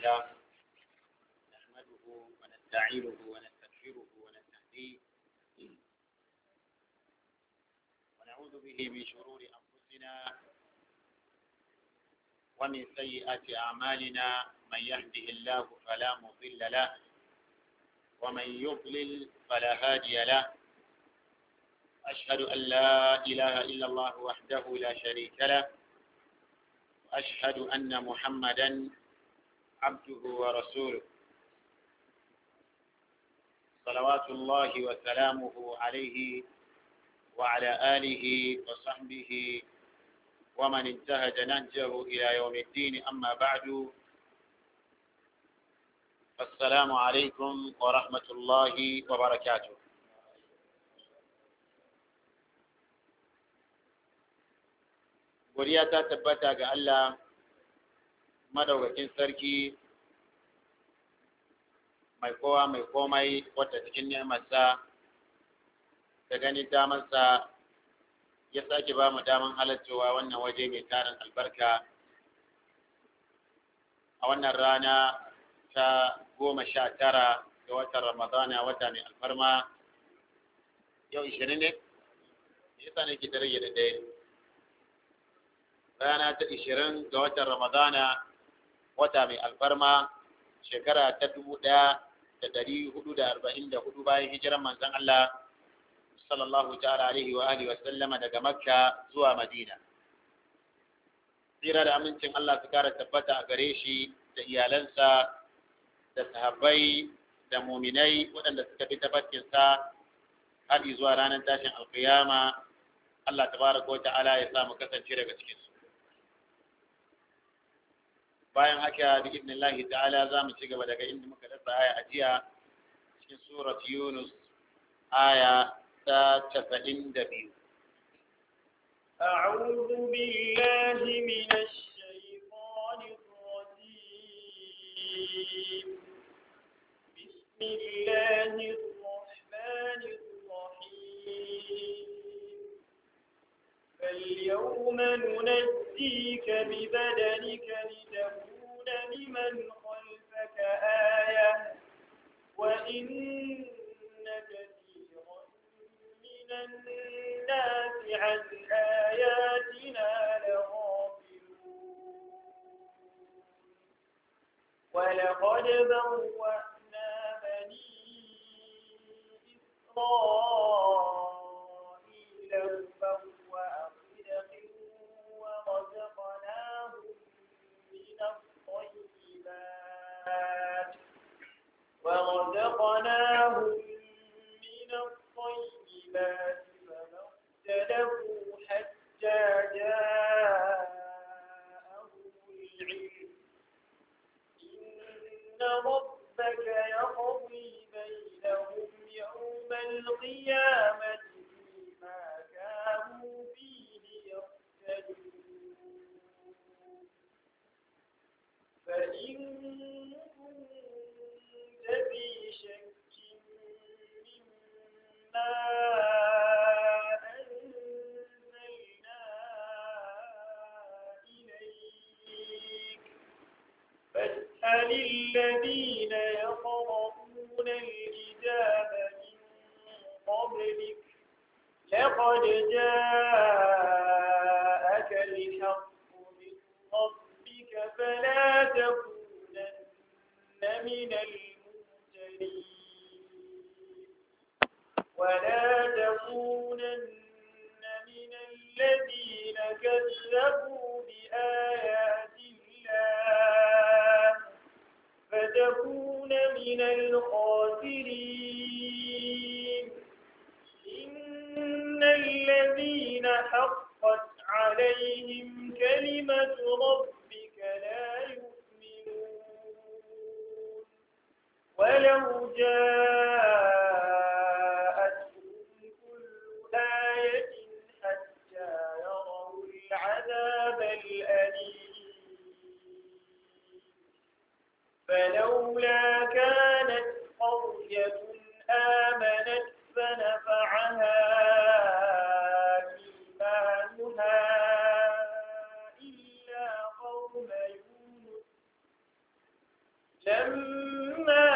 تعالى نحمده ونستعينه ونستغفره ونستهديه ونعوذ به من شرور أنفسنا ومن سيئات أعمالنا من يهده الله فلا مضل له ومن يضلل فلا هادي له أشهد أن لا إله إلا الله وحده لا شريك له وأشهد أن محمدا عبده ورسوله صلوات الله وسلامه عليه وعلى آله وصحبه ومن انتهج نهجه إلى يوم الدين أما بعد السلام عليكم ورحمة الله وبركاته godiya ta tabbata ga Allah madaukakin sarki mai kowa mai komai wata cikin nemarsa da ganin damansa ya sake ba mu daman halarcewa wannan waje mai tarin albarka a wannan rana ta goma sha tara ga watan ramadana wata mai alfarma yau ishirin ne yasa ne ke rage da ɗaya rana ta ishirin ga watan ramadana wata mai alfarma shekara ta dubu ɗaya da ɗari hudu da arba'in da hudu bayan hijiran manzon Allah sallallahu ta'ala alaihi wa alihi wa sallama daga makka zuwa madina tsira da amincin Allah su kara tabbata a gare shi da iyalansa da sahabbai da muminai waɗanda suka bi tabbacin sa har zuwa ranar tashin alkiyama Allah tabaraka wa ta'ala ya sa mu kasance daga cikin su bayan haka bi idnillahi ta'ala za mu ci gaba daga inda muka dasa aya a jiya cikin surat yunus aya ta casa'in da biyu أعوذ بالله من الشيطان الرجيم بسم الله الرحمن الرحيم فاليوم ننجيك ببدنك لتكون لمن خلفك آية وإن كثيرا من الناس عن آياتنا لغافلون ولقد بوأنا بني إسرائيل مبوأ صدق ورزقناهم من الطيبات ورزقناهم من الطيبات فما اختلفوا حتى جاءهم العلم إن ربك يقضي بينهم يوم القيامة فيما كانوا فيه يختلفون فإن كنت في شك مما أنزلنا إليك فاسأل الذين يقرؤون الكتاب من قبلك لقد جاءك الحق من ربك فلا تكونن من الممترين ولا تكونن من الذين كذبوا بآيات الله فتكون من الخاسرين إن الذين حقت عليهم كلمة ربك لا يؤمنون ولو جاءتهم كل آية حتى يروا العذاب الأليم فلولا كانت قرية آمنت فنفعها إيمانها إلا قوم يونس لما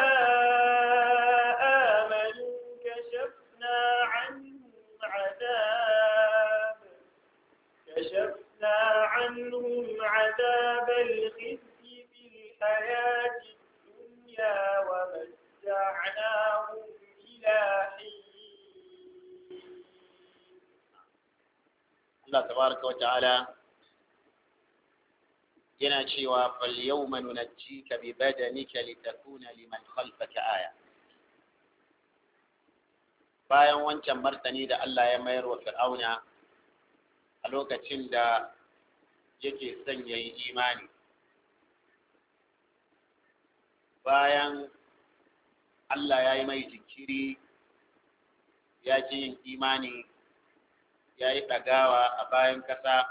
آمنوا كشفنا عنهم عذاب كشفنا عنهم عذاب الخزي في الحياة الدنيا ومتعناهم إلى حين Allah tabaraka wa ta'ala yana cewa fal yawma nunajjika bi badanika litakuna liman khalfaka aya bayan wancan martani da Allah ya mayar wa fir'auna a lokacin da yake son yayi imani bayan Allah ya yi mai jinkiri ya ji yin imani ya yi ɗagawa a bayan ƙasa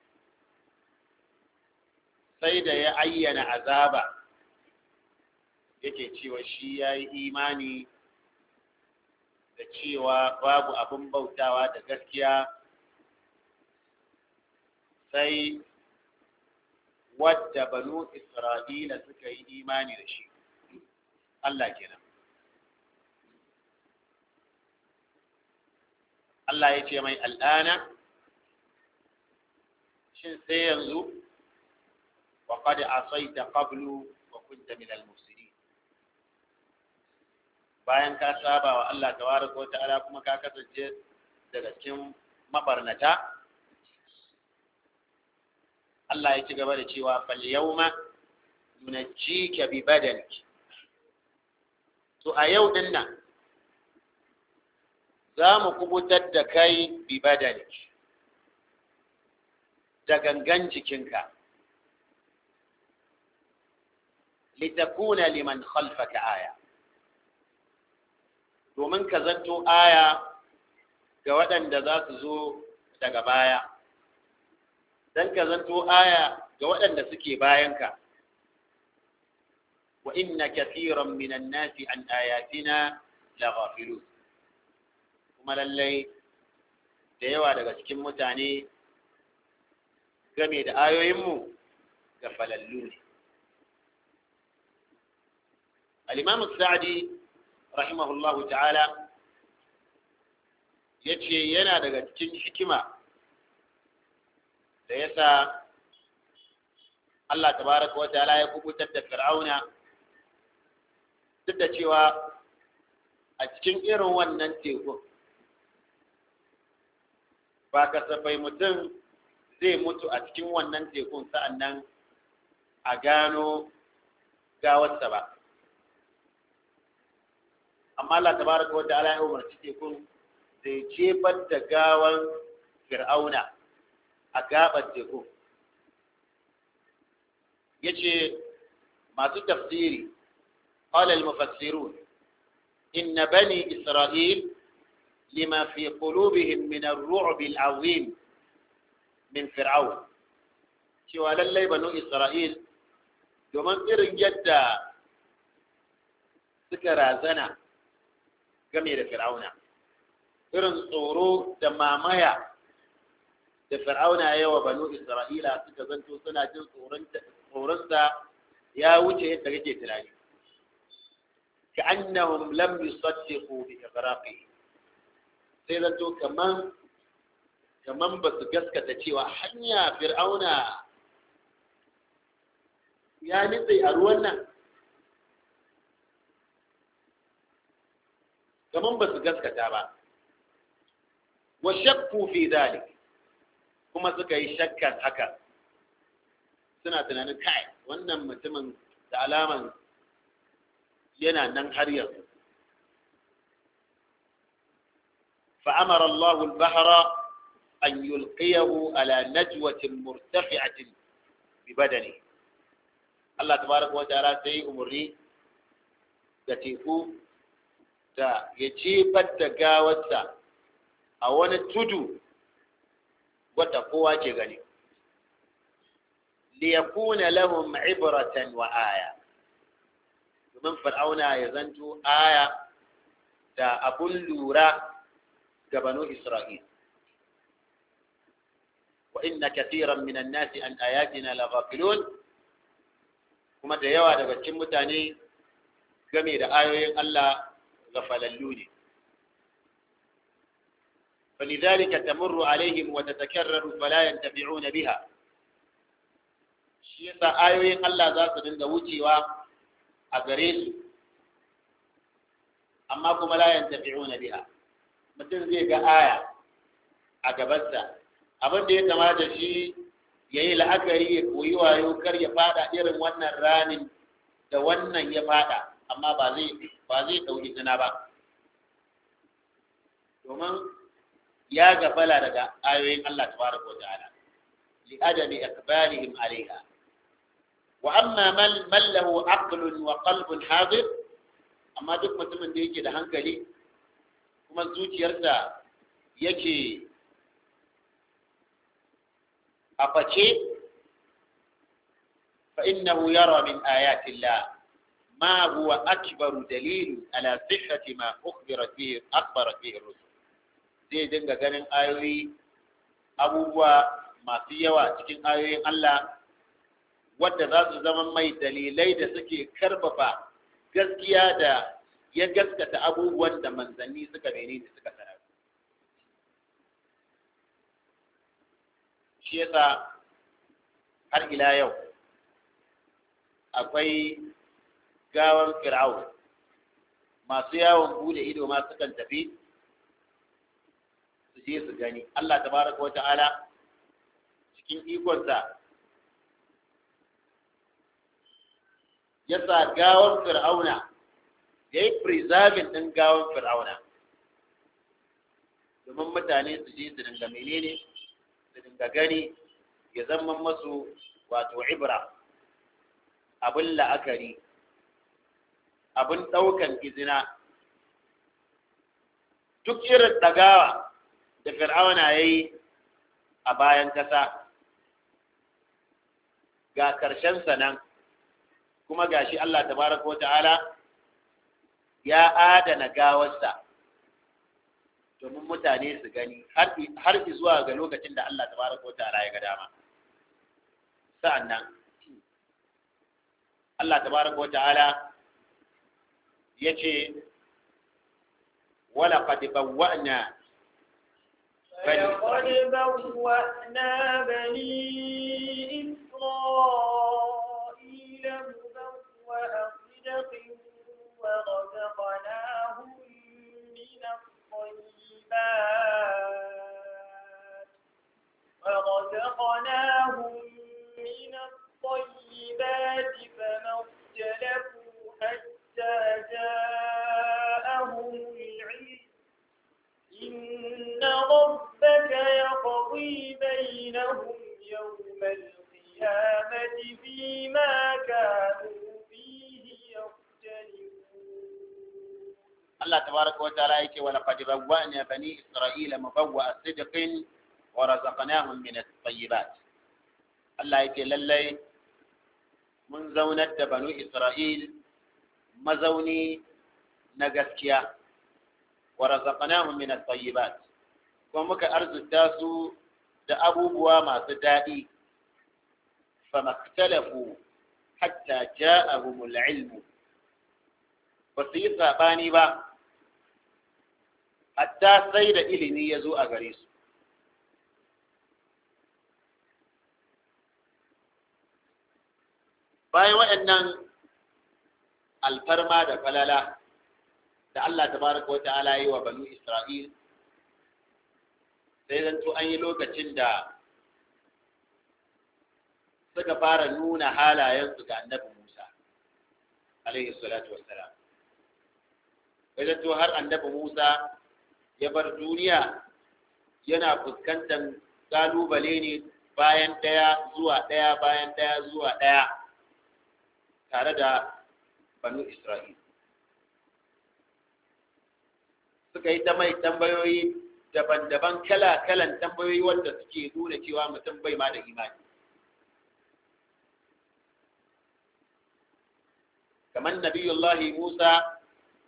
sai da ya ayyana azaba yake cewa shi ya yi imani da cewa babu abin bautawa da gaskiya sai wadda banu isra'ila suka yi imani da shi Allah kenan Allah ya ce mai al'ana shin sai yanzu wa qad asaita qablu wa kunta min al-mufsidin bayan ka saba wa Allah tabaraka wa ta'ala kuma ka kasance daga cikin mabarnata Allah ya ci gaba da cewa fal yawma nunajjika bi badanik to a yau din nan za mu kubutar da kai bi badanik da gangan jikinka litakuna liman khalfaka aya domin ka zanto aya ga waɗanda za su zo daga baya don ka zanto aya ga waɗanda suke bayanka wa inna kathiran minan nasi an ayatina la ghafilun kuma lallai da yawa daga cikin mutane game da ayoyinmu ga falallu ne al-imam sa'di rahimahullahu ta'ala yace yana daga cikin hikima da yasa Allah tabaraka wa ta'ala ya kubutar da fir'auna duk da cewa a cikin irin wannan tekun ba kasafai mutum zai mutu a cikin wannan tekun sa'annan a gano gawarsa ba amma Allah tabaraka wa ta'ala ya umarci tekun da ya jefar da gawan fir'auna a gabar tekun yace masu tafsiri قال المفسرون إن بني إسرائيل لما في قلوبهم من الرعب العظيم من فرعون cewa lallai banu Isra'il domin irin yadda suka razana game da fir'auna irin tsoro da mamaya da fir'auna ya wa banu Isra'ila suka zanto suna jin tsoronsa ya wuce yadda kake tunani كأنهم لم يصدقوا بإغراقه sai zato kaman kaman ba su gaskata cewa hanya fir'auna ya nitse a ruwan nan kaman ba su gaskata ba wa shakku fi dalik kuma suka yi shakkan haka suna tunanin kai wannan mutumin da alaman yana nan har yanzu فأمر الله البحر أن يلقيه على نجوة مرتفعة ببدنه الله تبارك وتعالى سي أمري تتيكو تا يجيب التقاوة أو تدو وتقوى جغني ليكون لهم عبرة وآية domin fir'auna ya zanto aya da abun lura ga banu isra'il wa inna kathiran minan nasi an ayatina laghafilun kuma da yawa daga cikin mutane game da ayoyin Allah gafalallu ne فلذلك تمر عليهم وتتكرر فلا ينتفعون بها shi yasa ayoyin Allah za su dinga wucewa a gare su amma kuma la yantafi'una biha mutum zai ga aya a gabansa abin da ya kamata shi ya yi la'akari ya koyi wayo kar ya fada irin wannan ranin da wannan ya fada amma ba zai ba zai dauki zina ba domin ya gafala daga ayoyin Allah tabaraka wa ta'ala li adami akbarihim alaiha wa amma man man lahu aqlun wa qalbun hadir amma duk mutumin da yake da hankali kuma zuciyarsa yake a face fa innahu yara min ayati Allah ما هو أكبر دليل على صحة ما أخبر فيه أخبر فيه الرسل zai dinga ganin ayoyi abubuwa masu yawa cikin ayoyin Allah wadda za su zama mai dalilai da suke karfafa gaskiya da ya gaskata abubuwan da manzanni suka mene da suka sanar shi yasa har ila yau akwai gawan fir'aun masu yawon bude ido ma sukan tafi su je su gani Allah tabaraka wa ta'ala cikin ikonsa ya sa gawan fir'auna ya yi preserving ɗin gawan fir'auna domin mutane su je su dinga menene su dinga gani ya zama masu wato ibra abin la'akari abin ɗaukan izina duk irin ɗagawa da fir'auna ya yi a bayan ƙasa ga ƙarshensa nan kuma ga shi Allah tabaraka wata'ala ya adana gawarsa domin mutane su gani har zuwa ga lokacin da Allah tabaraka wata'ala ya ga dama sa'an nan Allah tabaraka wata'ala ya ce wala qad bawwa'na فلقد بوأنا بني إسرائيل مبوأ صدق ورزقناهم من الطيبات ورزقناهم من الطيبات فما اختلفوا حتى جاءهم العلم إن ربك يقضي بينهم يوم القيامة فيما كانوا فيه يختلفون الله تبارك وتعالى يقول ولقد بوأنا بني إسرائيل مبوأ صدق ورزقناهم من الطيبات الله يقول للي من زونة بنو إسرائيل مزوني نغسكيا ورزقناهم من الطيبات kuma muka arzuta su da abubuwa masu daɗi famaktalafu hatta ja'ahumul ilmu ba su yi saɓani ba hatta sai da ilimi ya zo a gare su bayan waɗannan alfarma da falala da Allah tabaraka wa ta'ala yi wa banu Isra'il sai zanto an yi lokacin da suka fara nuna halayensu ga annabi Musa alaihi salatu wassalam sai zanto har annabi Musa ya bar duniya yana fuskantar kalubale ne bayan ɗaya zuwa ɗaya bayan ɗaya zuwa ɗaya tare da banu Isra'il suka yi ta mai tambayoyi daban-daban kala-kalan tambayoyi wanda suke nuna cewa mutum bai ma da imani kamar nabiyullahi musa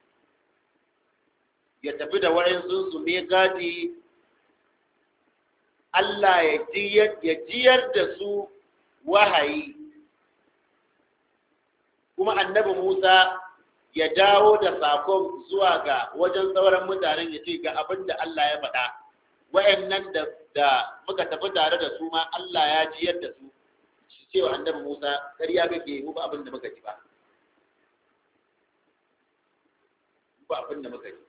ya tafi da wa'insu su me gadi Allah ya jiyar da su wahayi kuma annabi Musa ya dawo da sakon zuwa ga wajen sauran mutanen ya ce ga abin da Allah ya faɗa wayannan da da muka tafi tare da su ma Allah ya jiyar da su shi cewa annabi Musa ƙarya kake mu ba abin da muka ji ba ba abin da muka ji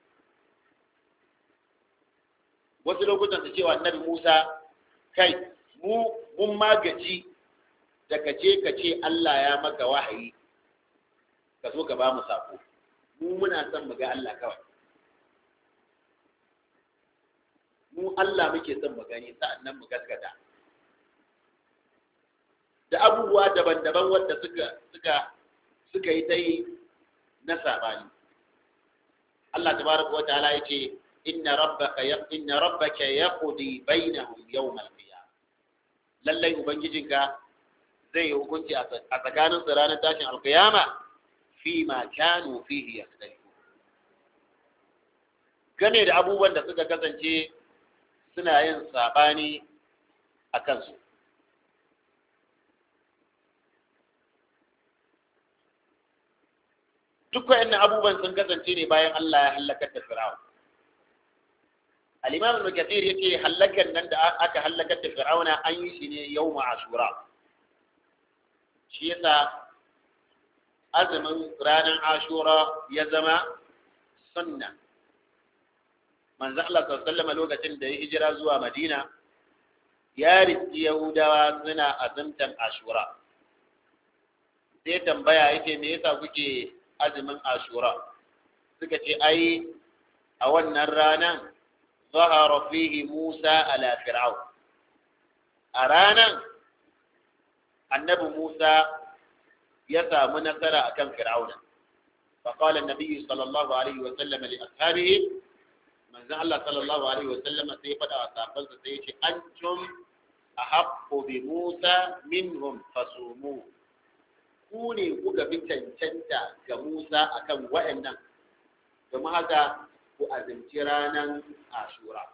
wasu lokutan su cewa annabi Musa kai mu mun magaji da kace kace Allah ya maka wahayi ka zo ka ba mu sako mu muna son mu ga Allah kawai mu Allah muke son mu gani sa'annan mu gaskata da abubuwa daban-daban wanda suka suka suka yi ta yi na sabani Allah tabaraka wa ta'ala yace inna rabbaka ya inna rabbaka yaqdi bainahum yawm al-qiyamah lallai ubangijinka zai yi hukunci a tsakanin su ranar tashin alkiyama fi ma kanu fihi yakhtalifu gane da abubuwan da suka kasance suna yin sabani a kansu duk wa'annan abubuwan sun kasance ne bayan Allah ya halakar da Fir'aun al-Imam Ibn Kathir yace halakan nan da aka halakar da Fir'auna an yi shi ne yawm Ashura shi yasa azumin ranar Ashura ya zama sunna manzo Allah sallallahu lokacin da ya hijira zuwa Madina ya riski Yahudawa suna azumtan Ashura sai tambaya yake me yasa kuke azumin Ashura suka ce ai a wannan ranan zahara fihi Musa ala Fir'aun a ranan annabi Musa ya samu nasara akan Fir'auna فقال النبي صلى الله عليه وسلم لأصحابه من زعل الله صلى الله عليه وسلم سيفدا وصحابه سيشي أنتم أحق بموسى منهم فصوموا ku ne kuka fi cancanta ga Musa akan wa'annan domin haka ku azumci ranar Ashura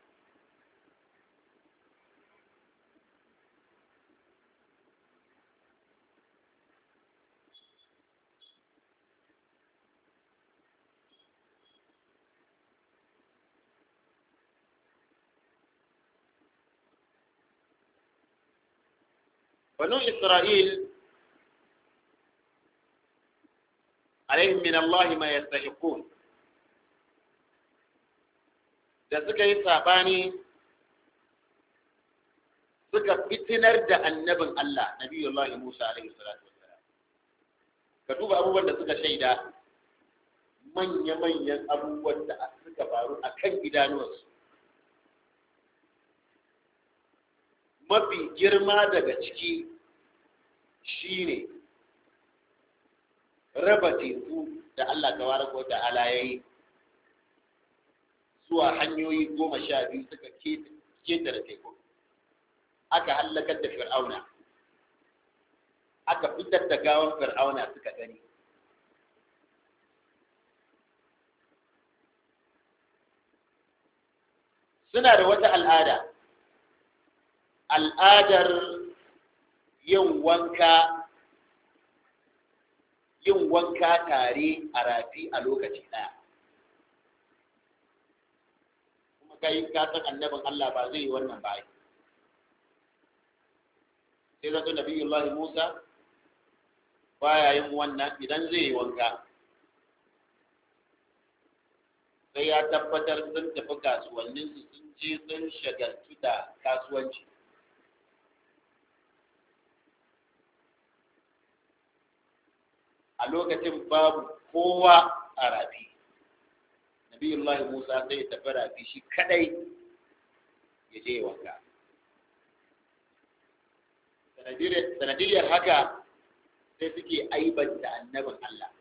banu Isra'il alaihim min Allah ma yastahiqun da suka yi sabani suka fitinar da annabin Allah nabiyullahi Musa alaihi salatu wassalam ka duba abubuwan da suka shaida manya-manyan abubuwan da suka faru a kan idanuwarsu mafi girma daga ciki shine raba teku da Allah tabaraka wa ta'ala yayi zuwa hanyoyi goma sha biyu suka ketare teku aka hallakar da fir'auna aka fitar da gawan fir'auna suka gani suna da wata al'ada al'adar yin wanka yin wanka tare a rafi a lokaci ɗaya kuma kai ka san annabin Allah ba zai yi wannan ba sai zato nabiyullahi Musa baya yin wannan idan zai yi wanka sai ya tabbatar sun tafi kasuwanninsu sun je sun shagaltu da kasuwanci a lokacin babu kowa a rafi nabiyullahi musa sai ya tafi rafi shi kadai ya je wanka sanadiyar haka sai suke aibanta annabin Allah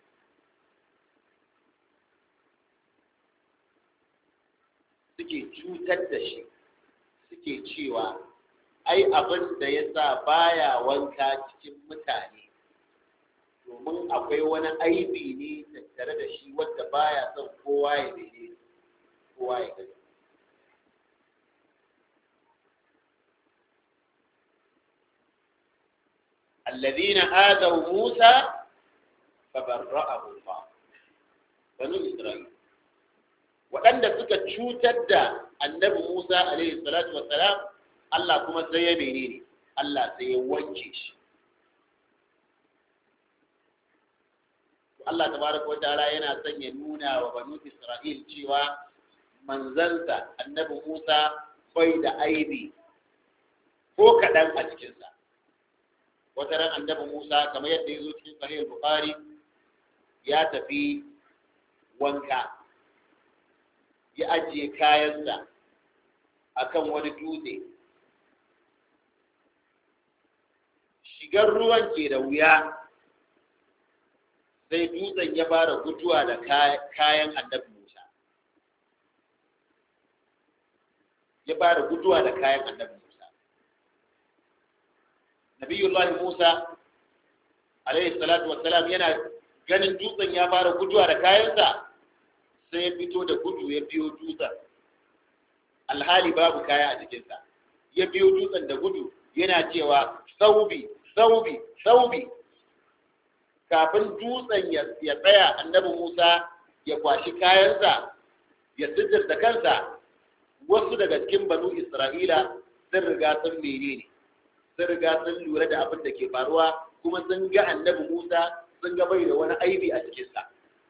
suke cutar da shi suke cewa ai abin da ya sa baya wanka cikin mutane domin akwai wani aibi ne tattare da shi wadda baya son kowa ya daidai kowa ya gani الذين آذوا موسى fabarra'ahu Allah banu Isra'il waɗanda suka cutar da annabi Musa alaihi salatu wassalam Allah kuma sai ya menene Allah sai ya wanke shi Allah tabaraka wa ta'ala yana son ya nuna wa banu Isra'il cewa manzansa annabi Musa bai da aibi ko kaɗan a cikinsa wata ran annabi Musa kamar yadda ya zo cikin sahih Bukhari ya tafi wanka ya ajiye kayansa akan wani dutse shigar ruwan ke da wuya sai dutsen ya fara guduwa da kayan annabi Musa ya fara guduwa da kayan annabi Musa Nabiyullahi Musa alaihi salatu wassalam yana ganin dutsen ya fara guduwa da kayansa sai ya fito da gudu ya biyo dutsen alhali babu kaya a jikinsa ya biyo dutsen da gudu yana cewa saubi saubi saubi kafin dutsen ya tsaya annabi Musa ya kwashi kayansa ya da kansa wasu daga cikin banu Isra'ila sun riga sun menene sun riga sun lura da abin da ke faruwa kuma sun ga annabi Musa sun ga bai da wani aibi a cikinsa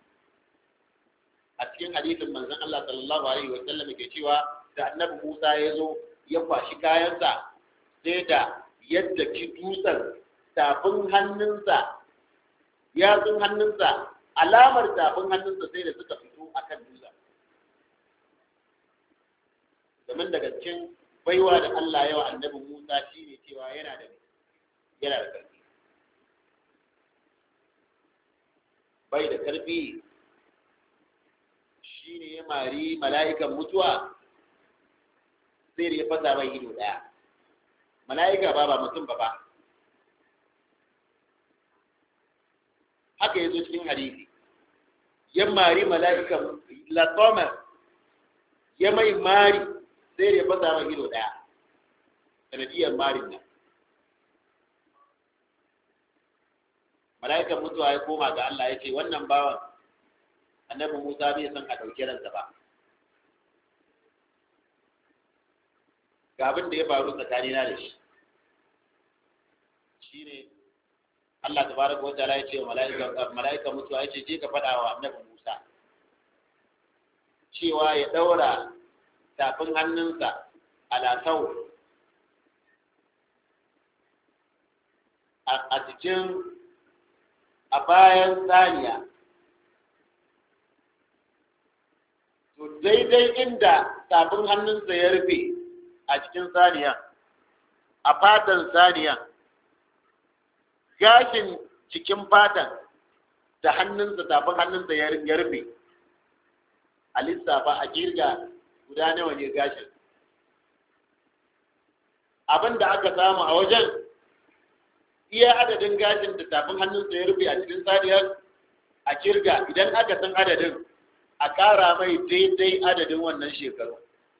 a cikin hadisin manzon Allah sallallahu alaihi wa sallam ke cewa da annabi Musa ya zo ya kwashi kayansa sai da yadda ki dutsen tafin hannunsa yatsun hannunsa alamar tafin hannunsa sai da suka fito akan dutsen domin daga cikin baiwa da Allah yawa annabi Musa shine cewa yana da yana da karfi bai da karfi shine ya mari mala'ikan mutuwa sai da ya fasa mai ido daya mala'ika ba ba mutum ba ba haka ya zo cikin hadisi ya mari mala'ikan latomar ya mai mari sai da ya fasa mai ido daya sanadiyar marin nan mala'ikan mutuwa ya koma ga Allah ya ce wannan bawan annabi Musa bai san a ɗauki ransa ba ga abin da ya faru tsakanina da shi shine Allah tabaraka wa ta'ala ya ce mala'ika mala'ika mutuwa ya ce je ka faɗa wa annabi Musa cewa ya ɗaura tafin hannunsa ala sau a cikin a bayan saniya to daidai inda tafin hannunsa ya rufe a cikin saniya a fatan saniya gashin cikin fatan da hannunsa tafin hannunsa ya rufe a lissafa a girga guda nawa ne gashin abin da aka samu a wajen iya adadin gashin da tafin hannunsa ya rufe a cikin saniyar a kirga idan aka san adadin a ƙara mai daidai adadin wannan shekaru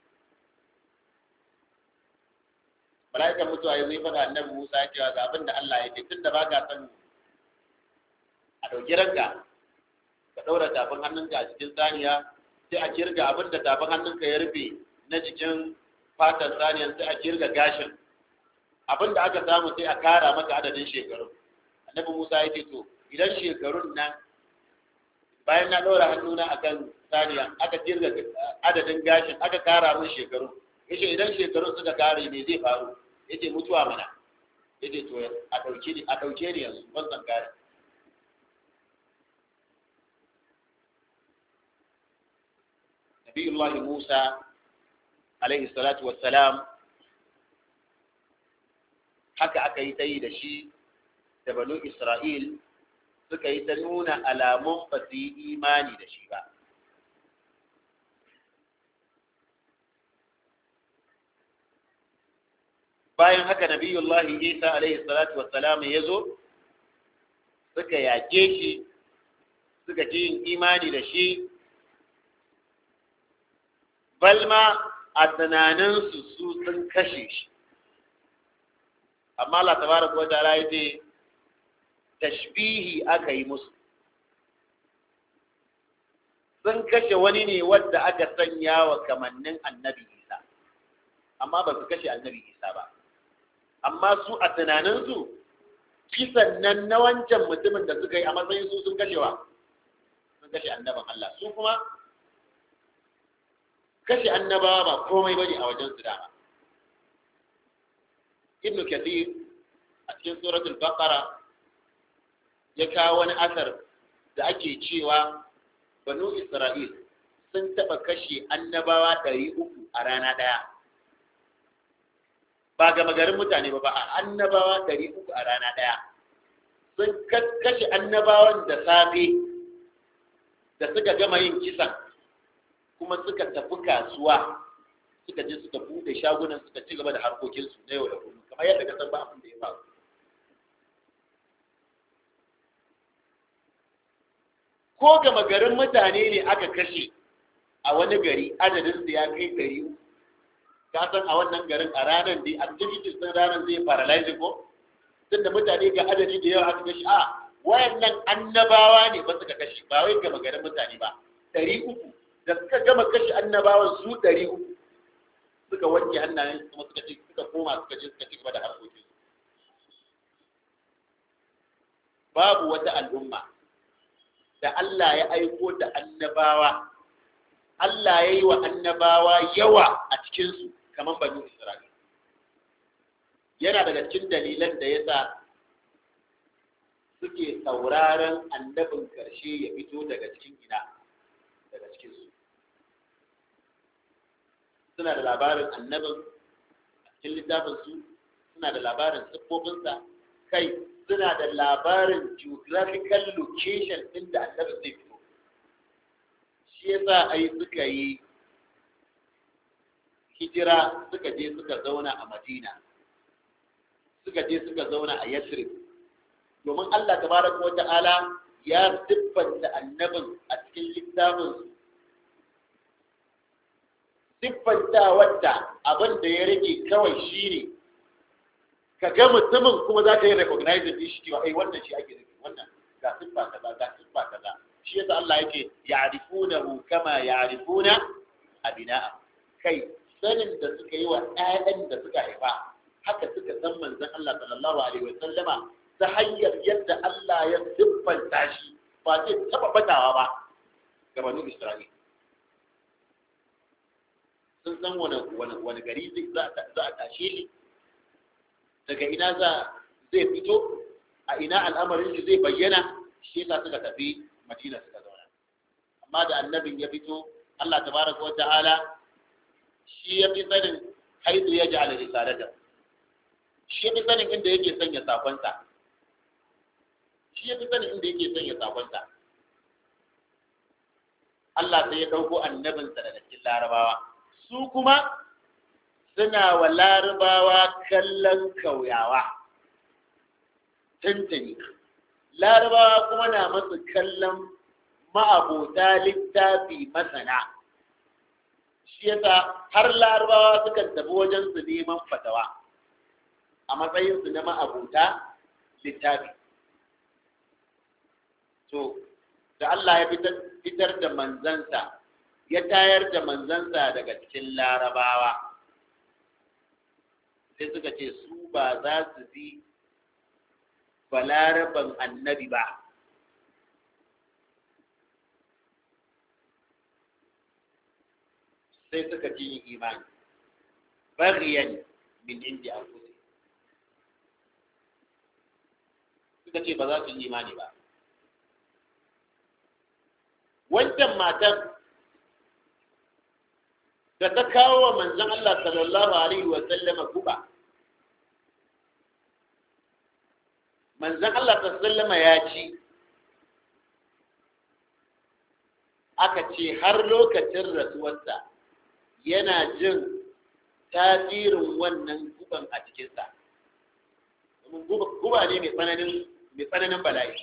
mala'ikan mutuwa ya zai faɗa annabi musa cewa ga abin da allah ya ce tun da ba ka san a ɗauki ranka ka ɗaura tafin hannunka a cikin saniya sai a kirga abin da tafin hannunka ya rufe na cikin fatan saniyar sai a kirga gashin abin da aka samu sai a kara maka adadin shekaru annabi musa ya ce to idan shekarun nan bayan na ɗora hannuna a kan saniya aka kirga adadin gashin aka kara mun shekaru ya ce idan shekarun suka kare ne zai faru ya ce mutuwa mana ya ce to a ɗauke ni yanzu ban san kare nabiyullahi musa alaihi salatu wassalam haka aka yi ta yi da shi da banu Isra'il suka yi ta nuna alamun ba su yi imani da shi ba. Bayan haka Nabiyullahi Isa alaihi salatu wassalam ya zo, suka yake shi, suka ji yin imani da shi, balma a tunaninsu su sun kashe shi. amma Allah tabaraka wa ta'ala yace tashbihi aka yi musu sun kashe wani ne wadda aka sanya wa kamannin annabi isa amma ba su kashe annabi isa ba amma su a tunaninsu kisan nan na wancan mutumin da suka yi a matsayin su sun kashewa sun kashe annabin Allah su kuma kashe annabawa ba komai bane a wajen su dama ibn kathir a cikin suratul baqara ya kawo wani asar da ake cewa banu isra'il sun taba kashe annabawa ɗari uku a rana ɗaya ba ga magarin mutane ba ba a annabawa ɗari uku a rana ɗaya sun kashe annabawan da safe da suka gama yin kisan kuma suka tafi kasuwa suka je suka bude shagunan suka ci gaba da harkokinsu na yau da kullum kamar yadda ka san ba abin da ya faru ko gama garin mutane ne aka kashe a wani gari adadin da ya kai ɗari ka san a wannan garin a ranar da activities din ranar zai paralyze ko tunda mutane ga adadi da yawa aka kashe a wayannan annabawa ne ba suka kashe ba wai gama garin mutane ba ɗari uku da suka gama kashe annabawan su ɗari uku suka wanke hannayen kuma suka ce suka koma suka je suka ci gaba da harkokin babu wata al'umma da Allah ya aiko da annabawa Allah ya yi wa annabawa yawa a cikinsu kamar banu Isra'ila yana daga cikin dalilan da ya sa suke sauraron annabin karshe ya fito daga cikin ina daga cikinsu suna da labarin annabin a cikin littafinsu suna da labarin siffofinsa kai suna da labarin geographical location ɗin da annabi zai fito shi yasa ai suka yi hijira suka je suka zauna a madina suka je suka zauna a yasrib domin allah tabaraka wa ta'ala ya siffanta annabin a cikin littafin siffanta wadda abin da ya rage kawai shine ka ga mutumin kuma za ka yi recognizing din shi cewa ai wannan shi ake nufi wannan ga siffa kaza ga siffa kaza shi yasa Allah yake ya'rifunahu kama ya'rifuna abina'a kai sanin da suka yi wa ƴaƴan da suka haifa haka suka san manzon Allah sallallahu alaihi wa sallama ta hanyar yadda Allah ya siffanta shi ba zai taba batawa ba ga banu Isra'ila sun san wani wani gari za a tashe shi daga ina za zai fito a ina al'amarin shi zai bayyana shi yasa suka tafi madina suka zauna amma da annabin ya fito Allah tabaraka wa ta'ala shi ya fi sanin haizu ya ja'ala risalata shi ya fi sanin inda yake sanya sakonsa shi ya fi sanin inda yake sanya sakonsa Allah sai ya dauko annabinsa daga cikin larabawa su kuma suna wa larabawa kallon kauyawa tuntuni larabawa kuma na masu kallon ma'abota littafi masana shi yasa har larabawa sukan tafi wajen su neman fatawa a matsayinsu na ma'abota littafi to da Allah ya fitar da manzansa ya tayar da manzansa daga cikin larabawa sai suka ce su ba za su bi balaraban annabi ba sai suka ci yin imani bariyan min indi a kusa suka ce ba za su yi imani ba wancan matan da ta kawo wa manzon Allah sallallahu alaihi wa sallama guba manzon Allah sallallahu ya ci aka ce har lokacin rasuwarsa yana jin tasirin wannan guban a cikinsa guba ne mai tsananin mai tsananin bala'i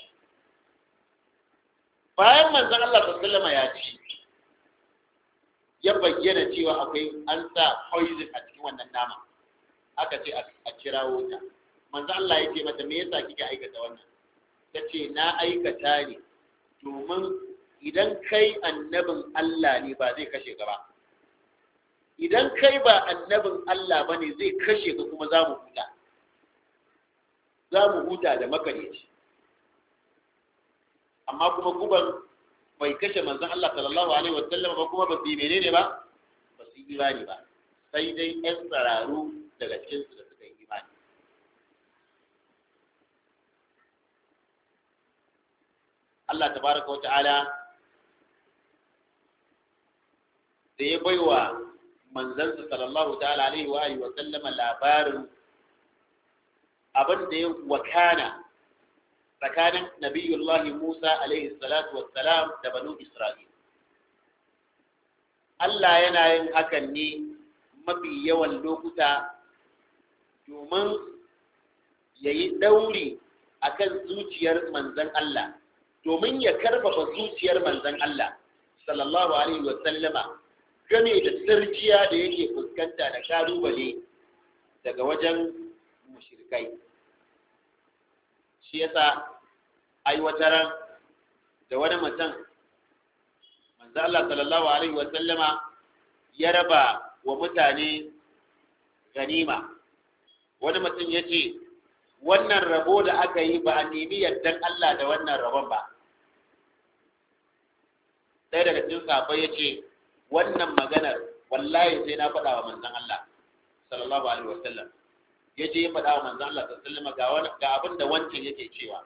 bayan manzon Allah sallallahu ya ci ya bayyana cewa akwai an sa poison a cikin wannan nama aka ce a kirawo ta manzo Allah ya ce mata me yasa kike aikata wannan ta ce na aikata ne domin idan kai annabin Allah ne ba zai kashe ka ba idan kai ba annabin Allah ba ne zai kashe ka kuma za mu huta za mu huta da makareci amma kuma guban bai kashe manzon Allah sallallahu alaihi wa sallam ba kuma ba su yi menene ba ba su yi imani ba sai dai ƴan tsararu daga cikin su da suka yi imani Allah tabaraka wa ta'ala da ya baiwa manzansa sallallahu ta'ala alaihi wa alihi wa sallama labarin abin da ya wakana tsakanin nabiyullahi Musa alaihi salatu wassalam da banu Isra'il Allah yana yin hakan ne mafi yawan lokuta domin ya yi ɗauri a kan zuciyar manzan Allah domin ya karfafa zuciyar manzan Allah sallallahu alaihi wasallama game da sarjiya da yake fuskanta da kalubale daga wajen mushrikai shi yasa aiwataran da wani mutum manzo Allah sallallahu alaihi wa sallama ya raba wa mutane ganima wani mutum ya ce wannan rabo da aka yi ba a nemi yardan Allah da wannan rabon ba ɗaya daga cikin sahabbai ya ce wannan maganar wallahi sai na faɗa wa manzon Allah sallallahu alaihi wa sallam ya je ya faɗa wa manzon Allah sallallahu alaihi wa sallam ga abin da wancan yake cewa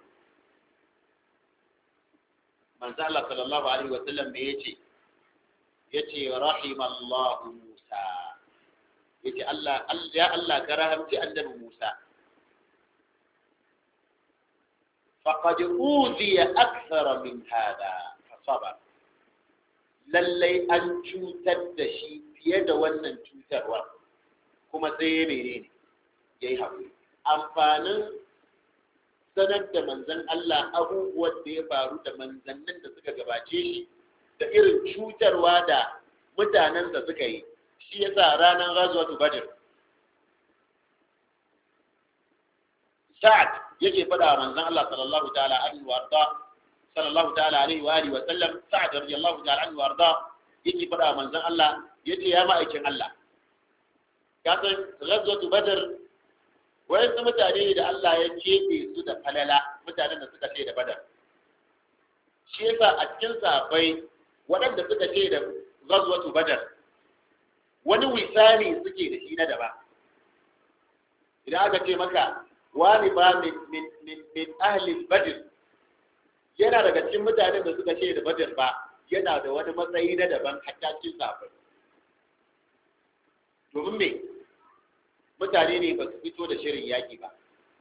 manzo Allah sallallahu alaihi wa sallam me yace yace rahimallahu Musa yace Allah ya Allah ka rahamci annabi Musa faqad uziya akthar min hada fasabar lallai an cutar da shi fiye da wannan cutarwa kuma sai ya menene yayi hakuri amfanin sanar da manzan Allah abubuwan da ya faru da manzannin da suka gabace shi da irin cutarwa da mutanen da suka yi shi yasa ranar razuwatu badr sa'ad yake faɗa wa manzan Allah sallallahu ta'ala alaihi wa arda sallallahu ta'ala alaihi wa alihi wa sallam sa'ad radiyallahu ta'ala anhu wa arda yake faɗa wa manzan Allah yace ya ma'aikin Allah ka san razuwatu badr wayansu mutane da Allah ya keɓe su da falala mutanen da suka ce da badar shi yasa a cikin sahabbai waɗanda suka ce da ghazwatu badar wani wisani suke da shi na daba idan aka ce maka wani ba min min min min ahli badr yana daga cikin mutanen da suka ce da badar ba yana da wani matsayi na daban hatta cikin sahabbai domin me mutane ne ba su fito da shirin yaƙi ba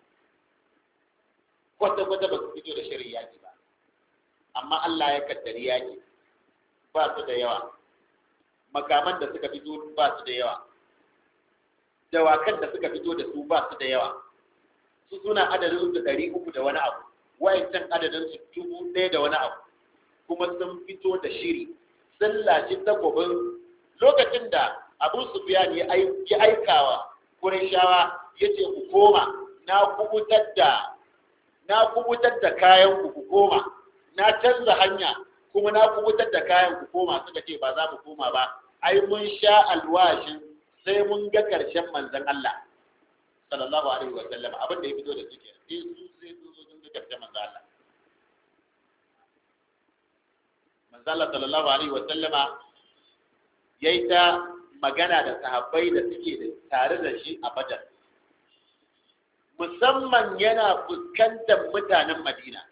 kwata-kwata ba su fito da shirin yaƙi ba amma Allah ya kaddari yaƙi ba su da yawa makaman da suka fito ba su da yawa dawakan da suka fito da su ba su da yawa su suna adadin su ɗari uku da wani abu wayancan adadin su dubu ɗaya da wani abu kuma sun fito da shiri sun lashe takobin lokacin da abu sufiyan ya aikawa Qurayshawa yace ku koma na kubutar da na kubutar da kayan ku ku koma na canza hanya kuma na kubutar da kayan ku koma suka ce ba za mu koma ba ai mun sha alwashin sai mun ga karshen manzon Allah sallallahu alaihi wa sallam abin da ya fito da suke sai su sai su zo sun ga karshen manzon Allah manzon Allah sallallahu alaihi wa sallama yayi ta magana da sahabbai da suke da tare da shi a badar musamman yana fuskantar mutanen madina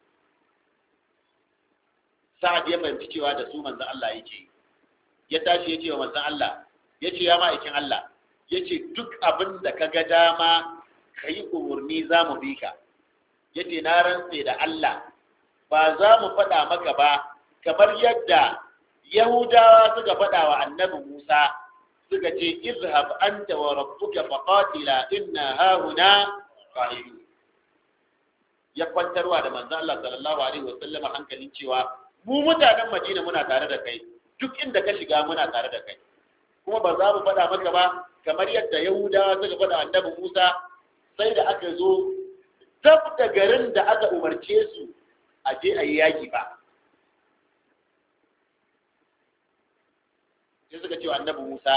sa'ad ya fahimci cewa da su manzan Allah yake ya tashi ya ce wa manzan Allah ya ce ya ma'aikin Allah ya ce duk abin da ka ga dama ka yi umarni za mu bi ka ya ce na rantse da Allah ba za mu faɗa maka ba kamar yadda Yahudawa suka faɗa wa annabi Musa suka ce izhab anta wa rabbuka faqatila inna hauna qa'idun ya kwantarwa da manzon Allah sallallahu alaihi wasallam hankalin cewa mu mutanen Madina muna tare da kai duk inda ka shiga muna tare da kai kuma ba za mu faɗa maka ba kamar yadda Yahudawa suka faɗa annabi Musa sai da aka zo tab da garin da aka umarce su a je a yi yaki ba sai suka ce wa annabi Musa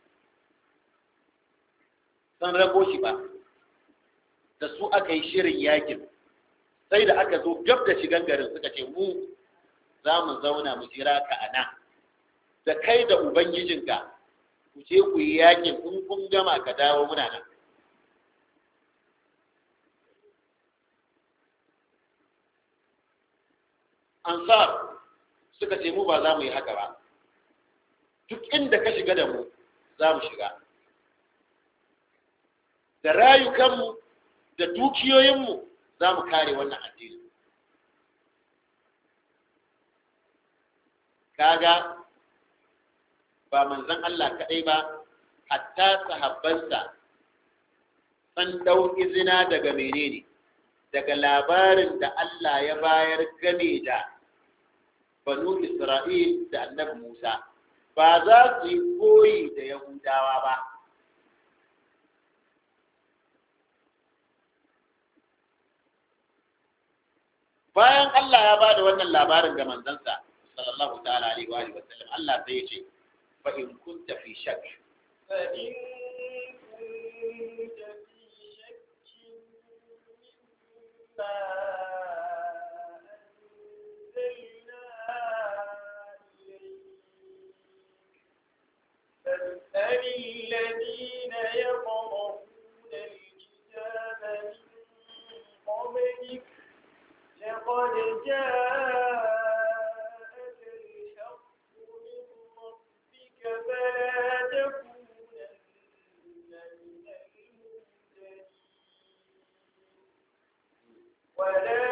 san rago shi ba da su aka yi shirin yakin sai da aka zo gab da shigan garin suka ce mu za mu zauna mu jira ka a nan da kai da ubangijinka ku je ku yi yakin in kun gama ka dawo muna nan ansar suka ce mu ba za mu yi haka ba duk inda ka shiga da mu za mu shiga da rayukanmu da dukiyoyinmu za mu kare wannan addini kaga ba manzon Allah kaɗai ba hatta sahabbansa san ɗau izina daga menene daga labarin da Allah ya bayar game da banu Isra'il da annabi Musa ba za su yi koyi da Yahudawa ba bayan Allah ya bada wannan labarin ga manzansa sallallahu ta'ala alaihi wa alihi wa sallam Allah sai ya ce fa in kunta fi shakk فإن كنت في شك مما أنزلنا إليك فاسأل الذين يقرؤون الكتاب من قبلك لقد جاءك الحق من ربك فلا تكونن من الممتدين ولا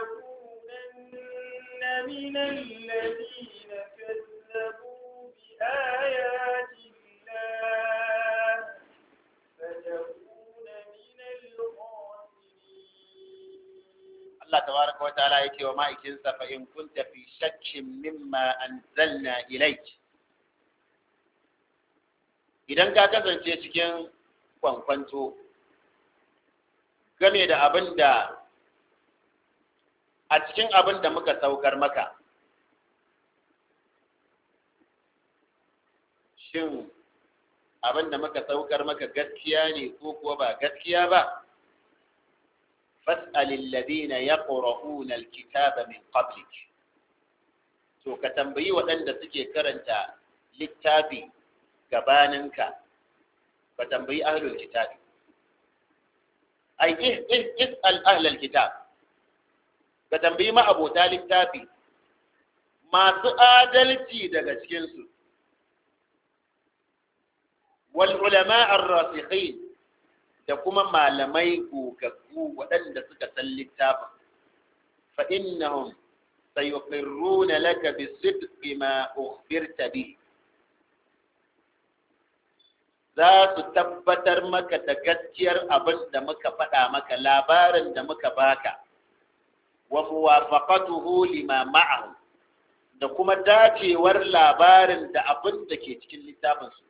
تكونن من الذين كذبوا بآيات الله فتكون من الخاسرين Allah tabaraka wa ta'ala yake wa ma'aikinsa fa in kunta fi shakkin mimma anzalna ilayk idan ka kasance cikin kwankwanto game da abin da a cikin abin da muka saukar maka shin abin da muka saukar maka gaskiya ne ko kuwa ba gaskiya ba fas'alil ladina yaqra'una alkitaba min qablik to ka tambayi waɗanda suke karanta littafi gabaninka ka tambayi ahlul kitabi ai ih ih is'al ahlul kitab ka tambayi ma'abota littafi masu adalci daga cikinsu wal ulama ar-rasikhin da kuma malamai gogaggu waɗanda suka san littafin fa innahum sayuqirruna laka bisidqi ma ukhbirta bihi za su tabbatar maka da gaskiyar abin da muka faɗa maka labarin da muka baka wa muwafaqatuhu lima ma'ahu da kuma dacewar labarin da abin da ke cikin littafin su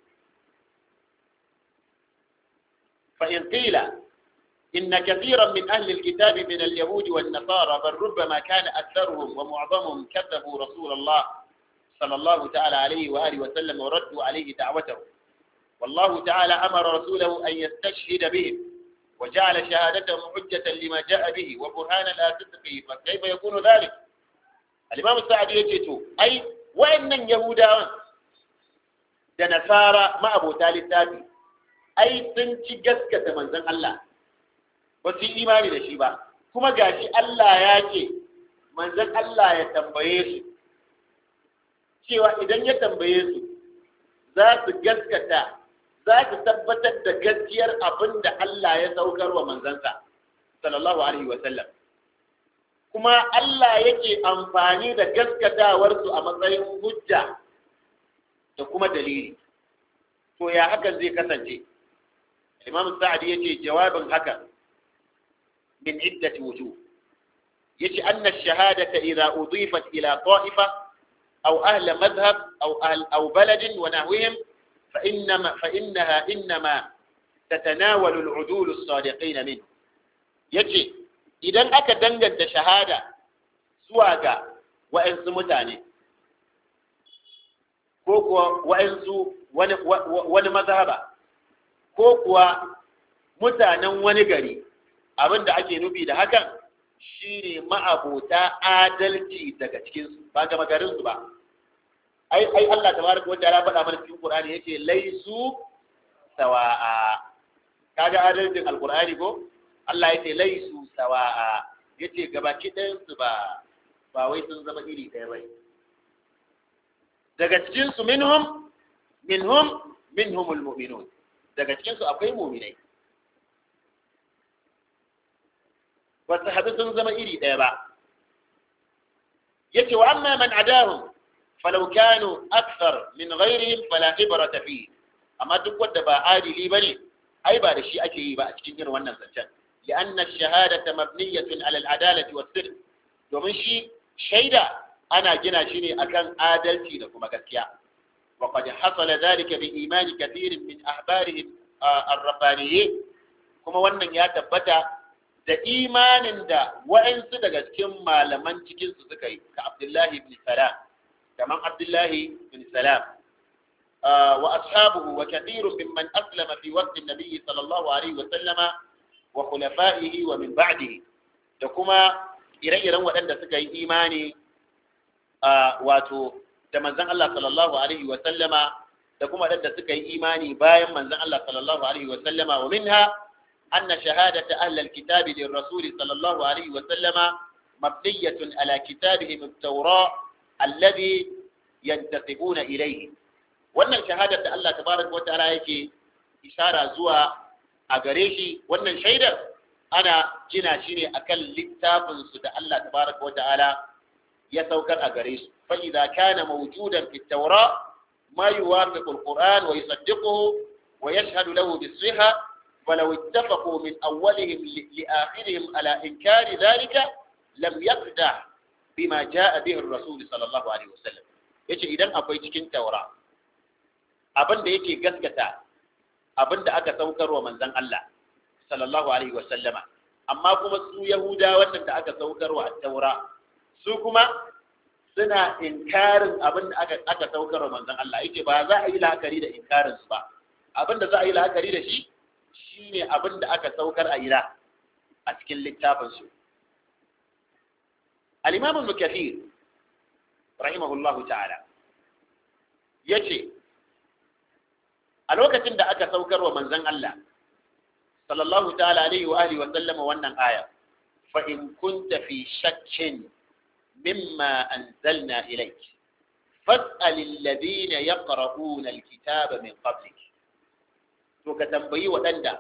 fa in qila inna kathiran min ahli alkitab min alyahud wan nasara bal rubbama kana aktharuhum wa mu'dhamuhum kadhabu rasul Allah sallallahu ta'ala alayhi wa alihi wa sallam wa raddu alayhi da'watahu والله تعالى أمر رسوله أن يستشهد بهم وجعل شهادتهم حجة لما جاء به وبرهانا لا صدقه فكيف يكون ذلك الإمام السعدي يجيتو أي وإن يهودا da nasara ma'abota littafi ai sun ci gaskata manzon Allah ba su yi imani da shi ba kuma gashi Allah ya ce manzon Allah ya tambaye su cewa idan ya tambaye su za su gaskata za su tabbatar da gaskiyar abin da Allah ya saukar wa manzansa sallallahu alaihi wa sallam kuma Allah yake amfani da gaskatawarsu a matsayin hujja da kuma dalili to ya hakan zai kasance Imam Sa'adi yace jawabin haka min iddati wujuh yace anna ash-shahadata idha udifat ila ta'ifa aw ahla madhhab aw ahl aw balad wa nahwihim فإنما فإنها إنما تتناول العدول الصادقين منه yace idan aka danganta shahada zuwa ga wa'ansu mutane ko kuwa wa'ansu wani wani mazhaba ko kuwa mutanen wani gari abinda ake nufi da hakan shine ma'abota adalci daga cikinsu ba ga magarinsu ba ai ai Allah tabaraka wa ta'ala faɗa mana cikin Qur'ani yace laisu sawa'a kaga adalcin alqur'ani ko Allah yace laisu sawa'a yace gabaki ɗayan su ba ba wai sun zama iri ɗaya bai daga cikin su minhum minhum minhumul mu'minun daga cikin su akwai mu'minai ba su haɗu sun zama iri ɗaya ba yace wa amma man adahum falau kanu akthar min ghairihim fala ibrata fi amma duk wanda ba adili bane ai ba da shi ake yi ba a cikin irin wannan zancen لأن الشهادة مبنية على العدالة والصدق domin shi shaida ana gina shi ne akan adalci da kuma gaskiya وقد حصل ذلك بإيمان كثير من أحبارهم الربانيين kuma wannan ya tabbata da imanin da wa'ansu daga cikin malaman cikinsu suka yi ka Abdullahi ibn Salam كمان عبد الله بن سلام آه وأصحابه وكثير ممن أسلم في وقت النبي صلى الله عليه وسلم وخلفائه ومن بعده تكما إرئيرا وأن سكي إيماني آه واتو تمنزن الله صلى الله عليه وسلم تكما أن سكي إيماني بايم منزن الله صلى الله عليه وسلم ومنها أن شهادة أهل الكتاب للرسول صلى الله عليه وسلم مبنية على كتابهم التوراة alladhi yantasibuna ilayhi wannan shahadar da Allah tabaraka wataala yake ishara zuwa a gare shi wannan shaidar ana gina shi ne akan littafin su da Allah tabaraka wataala ya saukar a gare su fa idza kana mawjudan fi at-taura ma yuwafiqu al-Qur'an wa yusaddiquhu wa yashhadu lahu bis-sihha ولو اتفقوا من أولهم لآخرهم على إنكار ذلك لم يقدح bima jaa bihi ar-rasul sallallahu alaihi wasallam yace idan akwai cikin taura abin da yake gaskata abin da aka saukarwa manzon Allah sallallahu alaihi wasallama amma kuma su yahuda wannan da aka saukarwa taura su kuma suna inkarin abin da aka aka saukarwa manzon Allah yace ba za a yi la'akari da inkarin su ba abin da za a yi la'akari da shi shine abin da aka saukar a ira a cikin littafin su الإمام ابن كثير رحمه الله تعالى يجي الوقت عند أكا سوكر ومنزن الله صلى الله تعالى عليه وآله وسلم وأن آية فإن كنت في شك مما أنزلنا إليك فاسأل الذين يقرؤون الكتاب من قبلك وكتنبي ودندا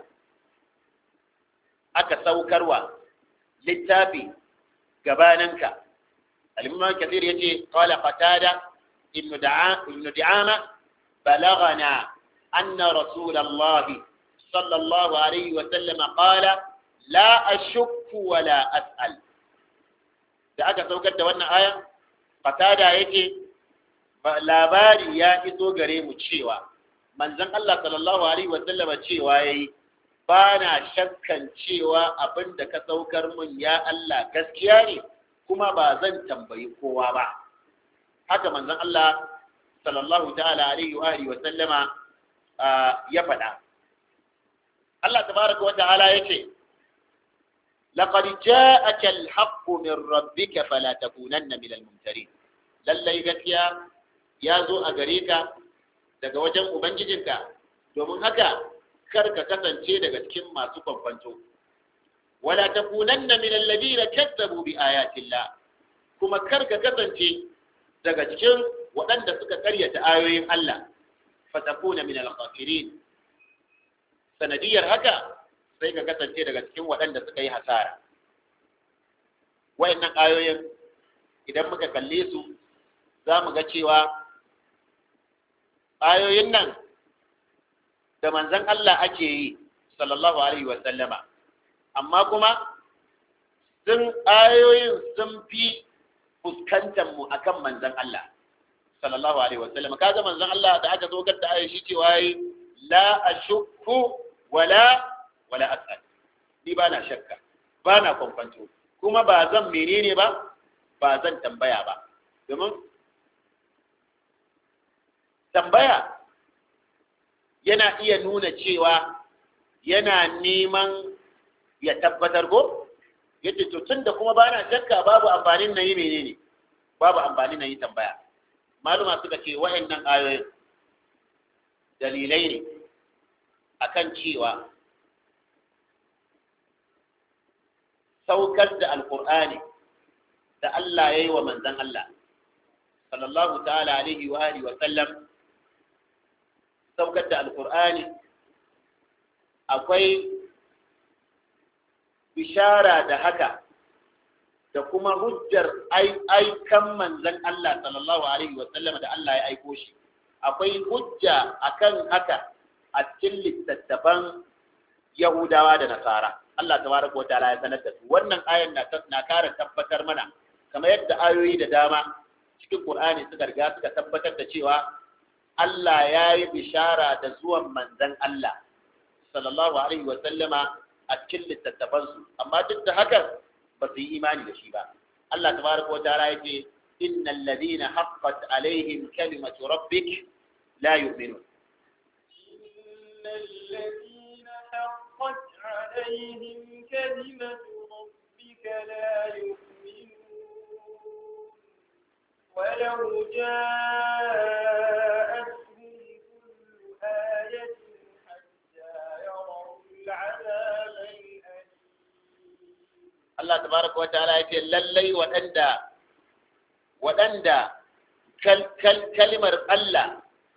أكا سوكر للتابي gabaninka al-imam kathir yace qala qatada ibn da'a ibn di'ama balagana anna rasul allah sallallahu alayhi wa sallam qala la ashukku wa la as'al da aka saukar da wannan aya qatada yake labari ya iso gare mu cewa manzon Allah sallallahu alaihi wa sallam cewa yayi ba na shakkan cewa abin da ka saukar mun ya Allah gaskiya ne kuma ba zan tambayi kowa ba haka manzon Allah sallallahu ta'ala alaihi wa alihi wa sallama ya faɗa Allah tabaraka wa ta'ala yace laqad ja'aka al-haqqu min rabbika fala takunanna min al-mumtarin lallai gaskiya ya zo a gare ka daga wajen ubangijinka domin haka kar ka kasance daga cikin masu kwamfanto wala takunanna min alladhina kazzabu bi ayatillah kuma kar ka kasance daga cikin waɗanda suka karyata ayoyin Allah fatakuna min al-khasirin sanadiyar haka sai ka kasance daga cikin waɗanda suka yi hasara wayannan ayoyin idan muka kalle su za mu ga cewa ayoyin nan da manzan Allah ake yi sallallahu alaihi wa sallama amma kuma sun ayoyin sun fi fuskantar mu akan manzan Allah sallallahu alaihi wa sallama kaga manzan Allah da aka zo da ayoyi shi cewa yi la ashukku wala wala as'al ni ba na shakka ba na kwankwanto kuma ba zan menene ba ba zan tambaya ba domin tambaya yana iya nuna cewa yana neman ya tabbatar ko yace to tunda kuma bana shakka babu amfanin na yi menene babu amfanin na yi tambaya maluma suka ce wa'annan ayoyin dalilai ne akan cewa saukar da alkur'ani da Allah ya yi wa manzan Allah sallallahu ta'ala alaihi wa alihi wa sallam saukar da alkur'ani akwai bishara da haka da kuma hujjar aikan manzan Allah sallallahu alaihi wa sallam da Allah ya aiko shi akwai hujja akan haka a cikin littattafan Yahudawa da Nasara Allah tabaraka wa ta'ala ya sanar da su wannan ayan na na kara tabbatar mana kamar yadda ayoyi da dama cikin Qur'ani suka riga suka tabbatar da cewa Allah ya yi bishara da zuwan manzon Allah sallallahu alaihi wa sallama a cikin littattafan su amma duk da haka ba su yi imani da shi ba Allah tabaraka wa ta'ala ya ce innal ladina haqqat alaihim kalimatu rabbik la yu'minun إن الذين حقت عليهم كلمة ربك لا يؤمنون ولو جاءتهم كل آية حتى يروا العذاب الأليم Allah tabaraka wa ta'ala ya ce lallai waɗanda waɗanda kal, kal, kalimar Allah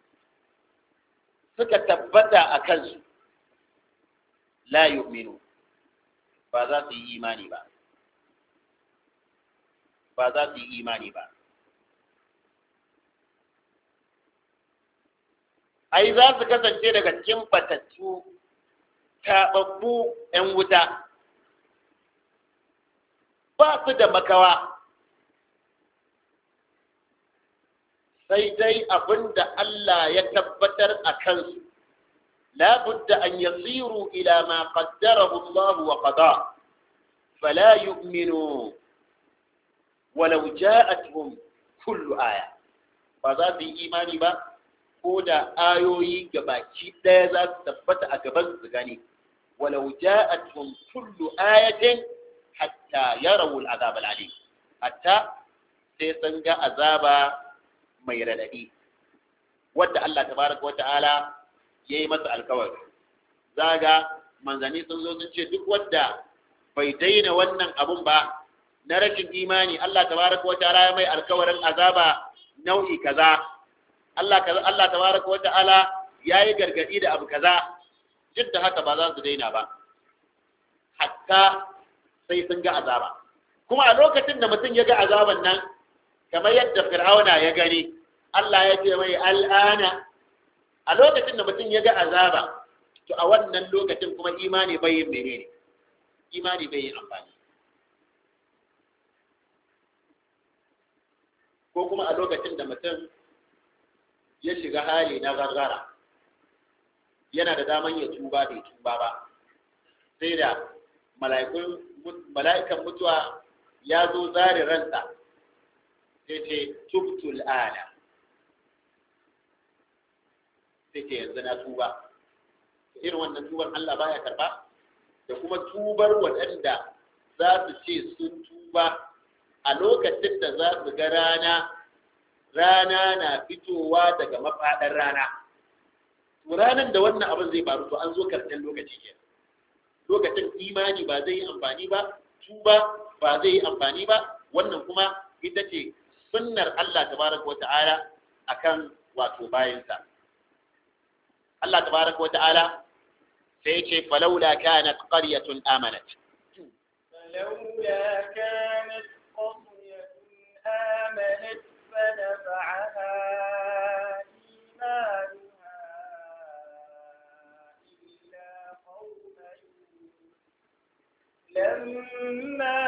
suka tabbata a kansu la yu'minu ba za su yi imani ba ba za su yi imani ba ai za su kasance daga cikin batattu taɓaɓɓu 'yan wuta ba su da makawa sai dai abin da Allah ya tabbatar a kansu la budda an yasiru ila ma qaddarahu Allah wa qada fala yu'minu walau ja'atuhum kullu aya ba za su yi imani ba ko da ayoyi gabaki ɗaya za su tabbata a gaban su gani walau ja'atuhum kullu ayatin hatta yarawu al'azab al'alim hatta sai sun ga azaba mai radadi wadda Allah tabaraka wa ta'ala yayi masa alkawari zaga manzani sun zo sun ce duk wadda bai daina wannan abun ba na rashin imani Allah tabaraka wa ta'ala ya mai alkawarin azaba nau'i kaza Allah kaza Allah tabaraka wa ta'ala yayi gargadi da abu kaza duk da haka ba za su daina ba hatta sai sun ga azaba kuma a lokacin da mutum ya ga azaban nan kamar yadda fir'auna ya gani Allah ya ce mai al'ana a lokacin da mutum ya ga azaba to a wannan lokacin kuma imani bai yin menene imani bai yin amfani ko kuma a lokacin da mutum ya shiga hali na gargara yana da daman ya tuba bai tuba ba sai da mala'ikan mutuwa ya zo zare ransa sai ce tubtul ana sai ce yanzu na tuba irin wannan tubar Allah baya karba da kuma tubar waɗanda za su ce sun tuba a lokacin da za su ga rana rana na fitowa daga mafaɗar rana to ranar da wannan abin zai faru to an zo karshen lokaci ke lokacin imani ba zai yi amfani ba tuba ba zai yi amfani ba wannan kuma ita ce sunnar Allah tabaraka wata'ala akan wato bayansa Allah tabaraka wata'ala sai ce falaula kanat qaryatun amanat فلولا كانت قرية آمنت فنفعها إيمانها إلا قوم يونس لما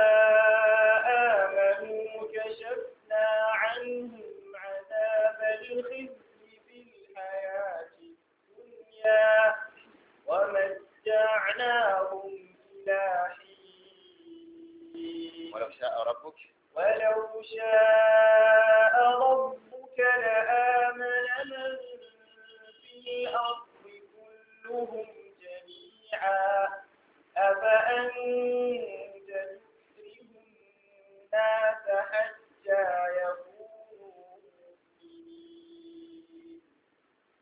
آمنوا كشفنا عنهم عذاب الخزي في الحياة الدنيا ومتعناهم إلى حين ولو شاء ربك ولو شاء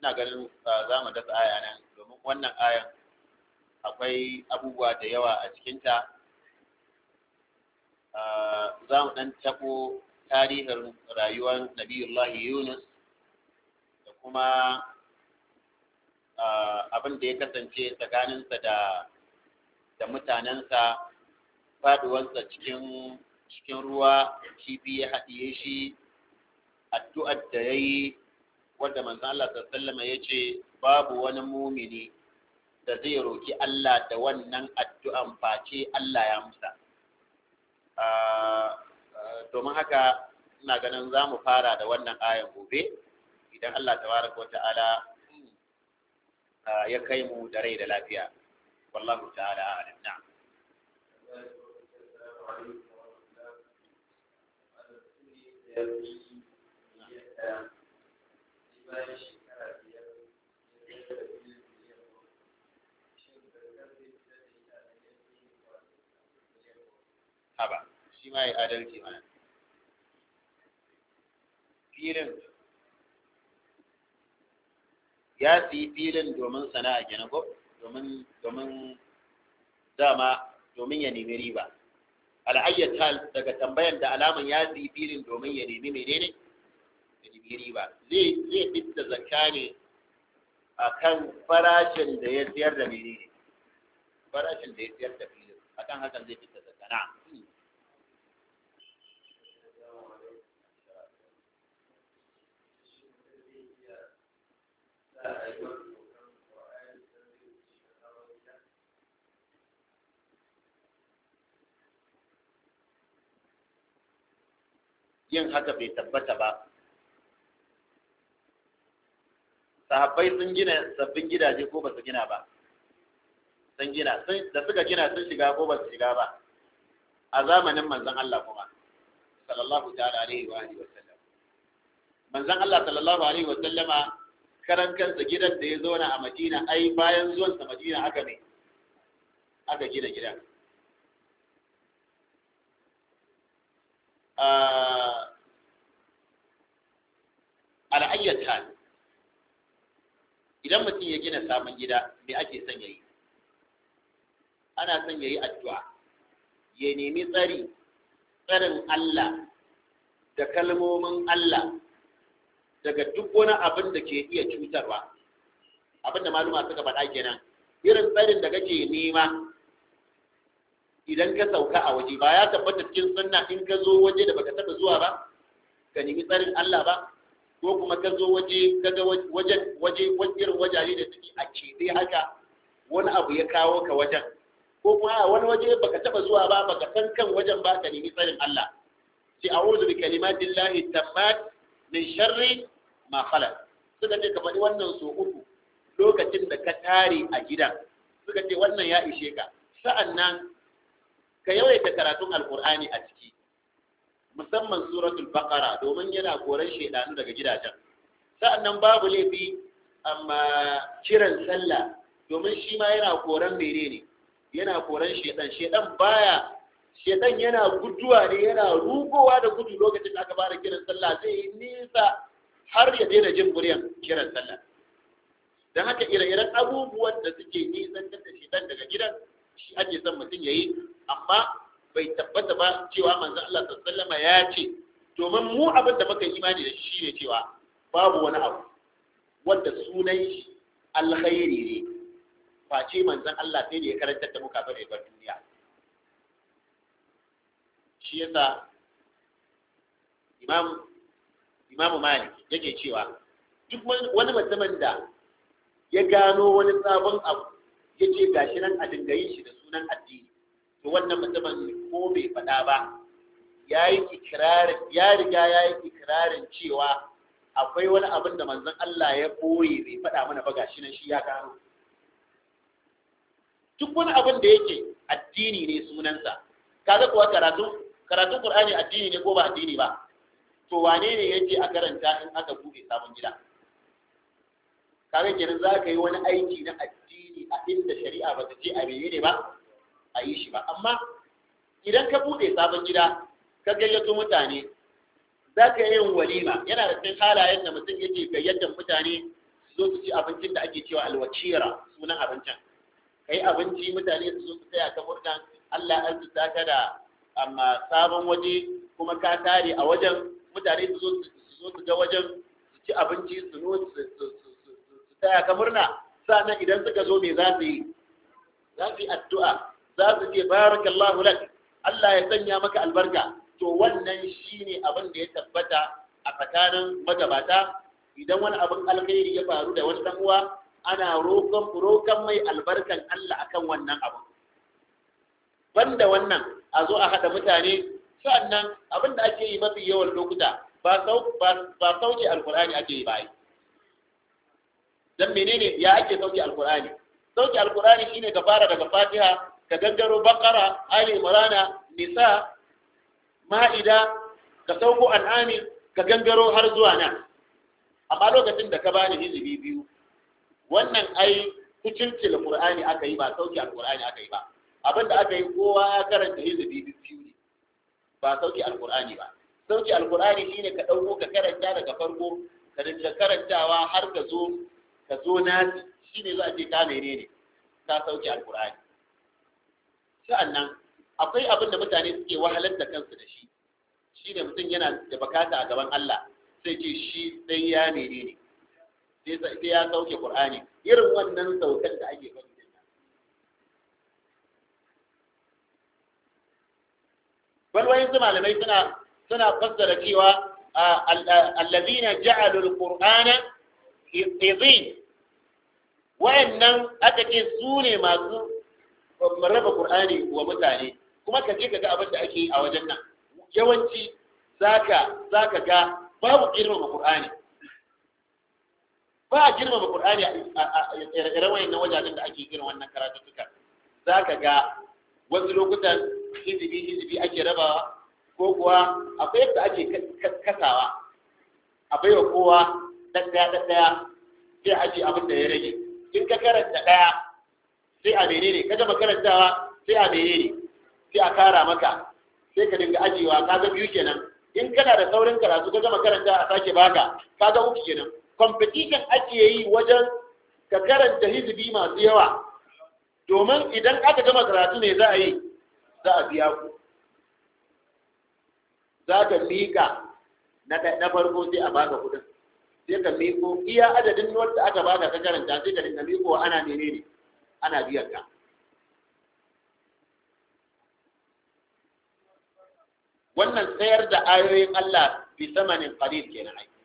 ina ganin za mu dasa aya nan domin wannan ayan akwai abubuwa da yawa a cikinta za mu ɗan taɓo tarihin rayuwar nabiyullahi yunus da kuma abin da ya kasance tsakaninsa da da mutanensa faduwarsa cikin cikin ruwa kifi ya haɗiye shi addu'ar da ya yi wadda manzan Allah sallama ya ce babu wani mumini da zai roki Allah da wannan addu'an face Allah ya musa domin haka ina ganin za mu fara da wannan ayan gobe idan Allah tabaraka wa ta'ala ya kai mu da rai da lafiya wallahu ta'ala a'lam na'am haba shi ma ya adalci mana filin ya siyi filin domin sana'a gina ko domin domin dama domin ya nemi riba al'ayyar hal daga tambayan da alaman ya siyi filin domin ya nemi menene ya nemi riba zai zai fitta zakka ne akan farashin da ya siyar da menene farashin da ya siyar da filin akan hakan zai fitta zakka na'am yin haka bai tabbata ba sahabbai sun gina sabbin gidaje ko ba su gina ba sun gina da suka gina sun shiga ko ba su shiga ba a zamanin manzon Allah kuma sallallahu ta'ala alaihi wa alihi wa sallam manzon Allah sallallahu alaihi wa sallama karan kansa gidan da ya zauna a Madina ai bayan zuwansa Madina aka ne aka gina gidan al'ayyar hal idan mutum ya gina sabon gida me ake son ya yi ana son ya yi addu'a ya nemi tsari tsarin Allah da kalmomin Allah daga duk wani abin da ke iya cutarwa abin da maluma suka faɗa kenan irin tsarin da kake nema idan ka sauka a waje ba ya tabbata cikin sunna in ka zo waje da baka taɓa zuwa ba ka nemi tsarin Allah ba ko kuma ka zo waje ka ga wajen waje irin wajaje da suke a keɓe haka wani abu ya kawo ka wajen ko kuma a wani waje baka taɓa zuwa ba baka san kan wajen ba ka nemi tsarin Allah sai a'udhu bi kalimatillahi tammat min sharri ma khalaq suka ce ka faɗi wannan so uku lokacin da ka tare a gidan suka ce wannan ya ishe ka sa'annan ka yawaita karatun alkur'ani a ciki musamman suratul baqara domin yana koran shedanu daga gidajen sa'annan babu laifi amma kiran sallah domin shi ma yana koran menene yana koran shedan shedan baya shedan yana guduwa ne yana rugowa da gudu lokacin da aka fara kiran sallah zai yi nisa har ya daina jin muryan kiran sallah don haka ire-iren abubuwan da suke nisantar da shedan daga gidan shi ake son mutum ya yi amma bai tabbata ba cewa manzo Allah sallama ya ce domin mu abin da muka imani da shi ne cewa babu wani abu wanda sunan shi alkhairi ne face manzon Allah sai da ya karantar da muka bare bar duniya shi yasa imam imamu malik yake cewa duk wani mutumin da ya gano wani sabon abu ya ce gashi nan a dingayin shi da sunan addini to wannan mutumin ko bai faɗa ba ya yi ikirarin ya riga ya yi ikirarin cewa akwai wani abin da manzon Allah ya boye bai faɗa mana ba gashi nan shi ya gano duk wani abin da yake addini ne sunansa kaga kuwa karatu karatun Qur'ani addini ne ko ba addini ba to wane ne yake a karanta in aka buɗe sabon gida kaga kenan za ka yi wani aiki na addini a inda shari'a ba ta ce a menene ba a yi shi ba amma idan ka buɗe sabon gida ka gayyato mutane za ka yin walima yana da cikin halayen da mutum yake gayyatar mutane su zo su ci abincin da ake cewa alwakira sunan abincin kai abinci mutane su zo su tsaya ka murna Allah an su ka da amma sabon waje kuma ka tare a wajen mutane su zo su zo su ga wajen su ci abinci su no su tsaya ka murna sannan idan suka zo me za su yi za su yi addu'a za su ce barakallahu lak Allah ya sanya maka albarka to wannan shine abin da ya tabbata a tsakanin magabata idan wani abin alkhairi ya faru da wani dan uwa ana roƙon roƙon mai albarkan Allah akan wannan abu banda wannan a zo a haɗa mutane sannan abin da ake yi mafi yawan lokuta ba ba sauke alkur'ani ake yi ba dan menene ya ake sauke alkur'ani sauke alkur'ani shine ka fara daga fatiha ka gangaro bakara ali imrana nisa ma'ida ka sauko an'ami ka gangaro har zuwa nan amma lokacin da ka bani hizibi biyu wannan ai kucilcil qur'ani aka yi ba sauke alqur'ani aka yi ba abinda aka yi kowa ya karanta hizibi biyu ne ba sauke alqur'ani ba sauke alqur'ani shine ka dauko ka karanta daga farko ka dinga karantawa har ka zo ka zo nasi shine za a ce ka menene ka sauke alqur'ani sa'annan akwai abin da mutane suke wahalar da kansu da shi shine mutum yana da bakata a gaban Allah sai ce shi sai ya menene sai ya sauke Qur'ani irin wannan saukan da ake faɗi din nan bal wayin su malamai suna suna fassara cewa allazina ja'alu al-qur'ana izin wayannan aka ce su ne masu raba Qur'ani wa mutane kuma ka je ka ga abin da ake yi a wajen nan yawanci zaka zaka ga babu girmama Qur'ani ba a girmama Qur'ani a irin wayannan wajajen da ake irin wannan karatuttuka zaka ga wasu lokutan hizibi hizibi ake rabawa ko kuwa akwai yadda ake kasawa a baiwa kowa dan daya dan daya sai aje abin da ya rage in ka karanta daya sai a menene ka gama karantawa sai a menene sai a kara maka sai ka dinga ajiyewa ka ga biyu kenan in kana da saurin karatu ka gama karanta a sake baka ka ga uku kenan competition ake yi wajen ka karanta hizbi masu yawa domin idan aka gama karatu ne za a yi za a biya ku za ka miƙa na farko sai a baka kuɗin sai ka miƙo iya adadin wanda aka baka ka karanta sai ka dinga miƙo ana menene ana biyan ka wannan sayar da ayoyin Allah bi samanin qalil kenan ai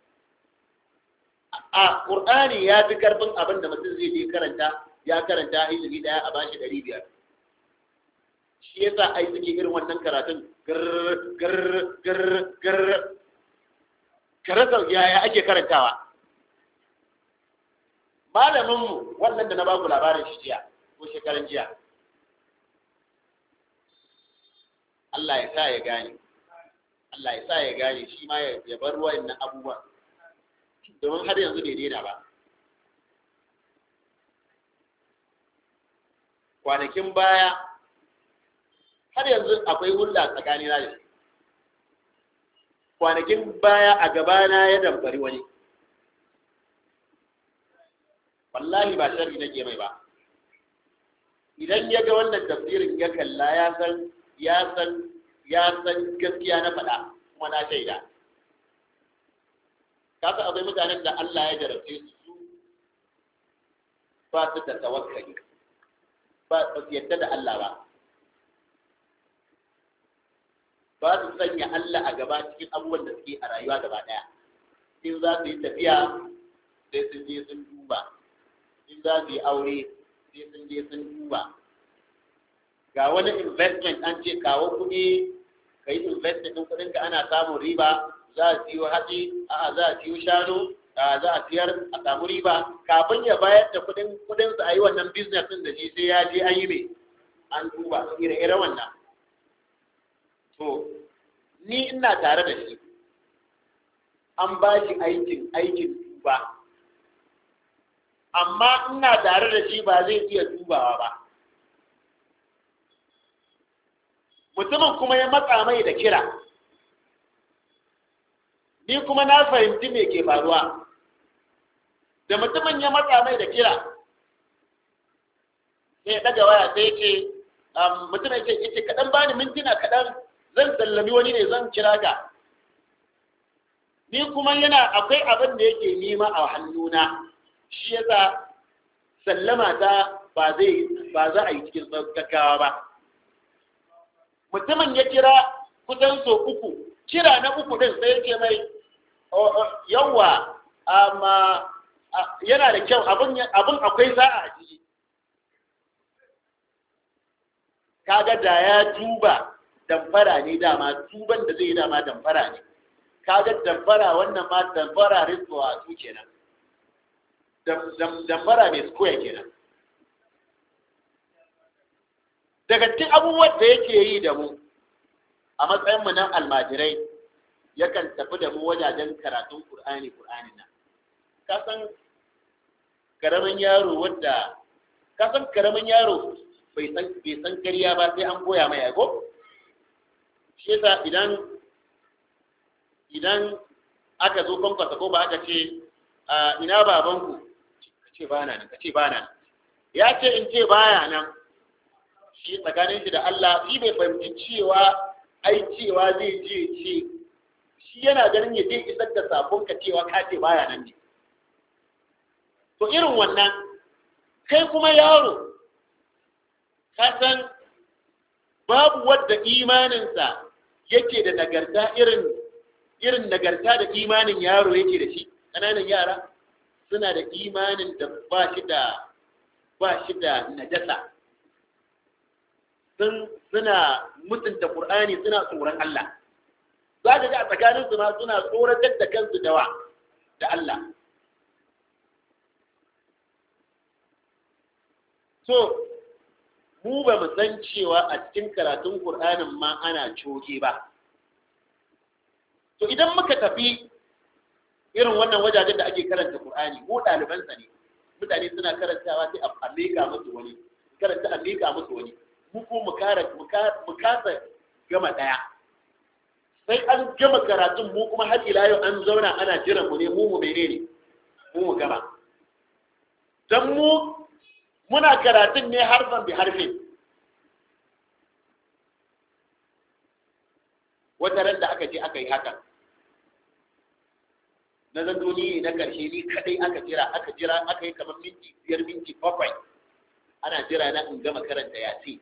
a Qur'ani ya fi karfin abin da mutum zai je karanta ya karanta ilimi daya a bashi ɗari biyar shi yasa ai suke irin wannan karatun gar gar gar gar karasa yaya ake karantawa malaminmu wannan da na baku labarin shi jiya ko shekaran jiya Allah ya sa ya gane Allah ya sa ya gane shi ma ya bar wa'annan abubuwan domin har yanzu bai daina ba kwanakin baya har yanzu akwai hulɗa tsakanina da shi kwanakin baya a gabana ya damfari wani wallahi ba sharri nake mai ba idan ya ga wannan tafsirin ya kalla ya san ya san ya san gaskiya na faɗa kuma na shaida ka san akwai mutanen da Allah ya jarabce su su ba su da tawakkali ba su yadda da Allah ba ba su sanya Allah a gaba cikin abubuwan da suke a rayuwa gaba ɗaya in za su yi tafiya sai sun je sun duba in za su yi aure sai sun je sun duba ga wani investment an ce kawo kuɗi ka yi investment ɗin kuɗinka ana samun riba za a siyo hatsi a za a siyo shanu za a siyar a samu riba kafin ya bayar da kuɗin kuɗinsa a yi wannan business ɗin da shi sai ya je an yi mai an duba ire-ire wannan to ni ina tare da shi an ba shi aikin aikin duba amma ina tare da shi ba zai iya dubawa ba mutumin kuma ya matsa mai da kira ni kuma na fahimci me ke faruwa da mutumin ya matsa mai da kira sai ya daga waya sai ya ce mutum ya ce ya ce kaɗan bani mintuna kaɗan zan sallami wani ne zan kira ka ni kuma yana akwai abin da yake nima a hannuna shi yasa sallama ta ba zai ba za a yi cikin gaggawa ba mutumin ya kira kusan so uku kira na uku din sai yake mai yawa amma yana da kyau abin akwai sa'a a ciki kaga da ya duba damfara ne dama duban da zai yi dama damfara ne kaga damfara wannan ma damfara rizwa su kenan damfara mai square kenan daga cikin abubuwan da yake yi da mu a matsayin mu na almajirai yakan tafi da mu wajajen karatun Qur'ani Qur'anin nan ka san karamin yaro wanda ka san karamin yaro bai san bai san kariya ba sai an koya mai ago shi yasa idan idan aka zo kwankwasa ko ba aka ce ina babanku ka ce ba nan ka ce ba nan ya ce in ce baya nan shi tsakanin shi da Allah shi bai fahimci cewa ai cewa zai je ce shi yana ganin ya je isar da sabon ka cewa ka ce baya nan ne to irin wannan kai kuma yaro ka san babu wadda imaninsa yake da nagarta irin irin nagarta da imanin yaro yake da shi ƙananan yara suna da imanin da ba shi da ba shi da najasa sun suna mutunta Qur'ani suna tsoron Allah za ka ga a tsakanin su ma suna tsoratar da kansu da wa da Allah so mu ba mu san cewa a cikin karatun Qur'anin ma ana coge ba to idan muka tafi irin wannan wajajen da ake karanta Qur'ani ko ɗalibansa ne mutane suna karantawa sai a mika musu wani karanta a mika musu wani mu ko mu kara mu kasa gama daya sai an gama karatun mu kuma har ila yau an zauna ana jiran mu ne mu mu menene mu mu gama dan mu muna karatun ne harfan bi harfin wata ran da aka je aka yi haka na zan ni na karshe ni kadai aka jira aka jira aka yi kamar minti biyar minti bakwai ana jira na in gama karanta yasi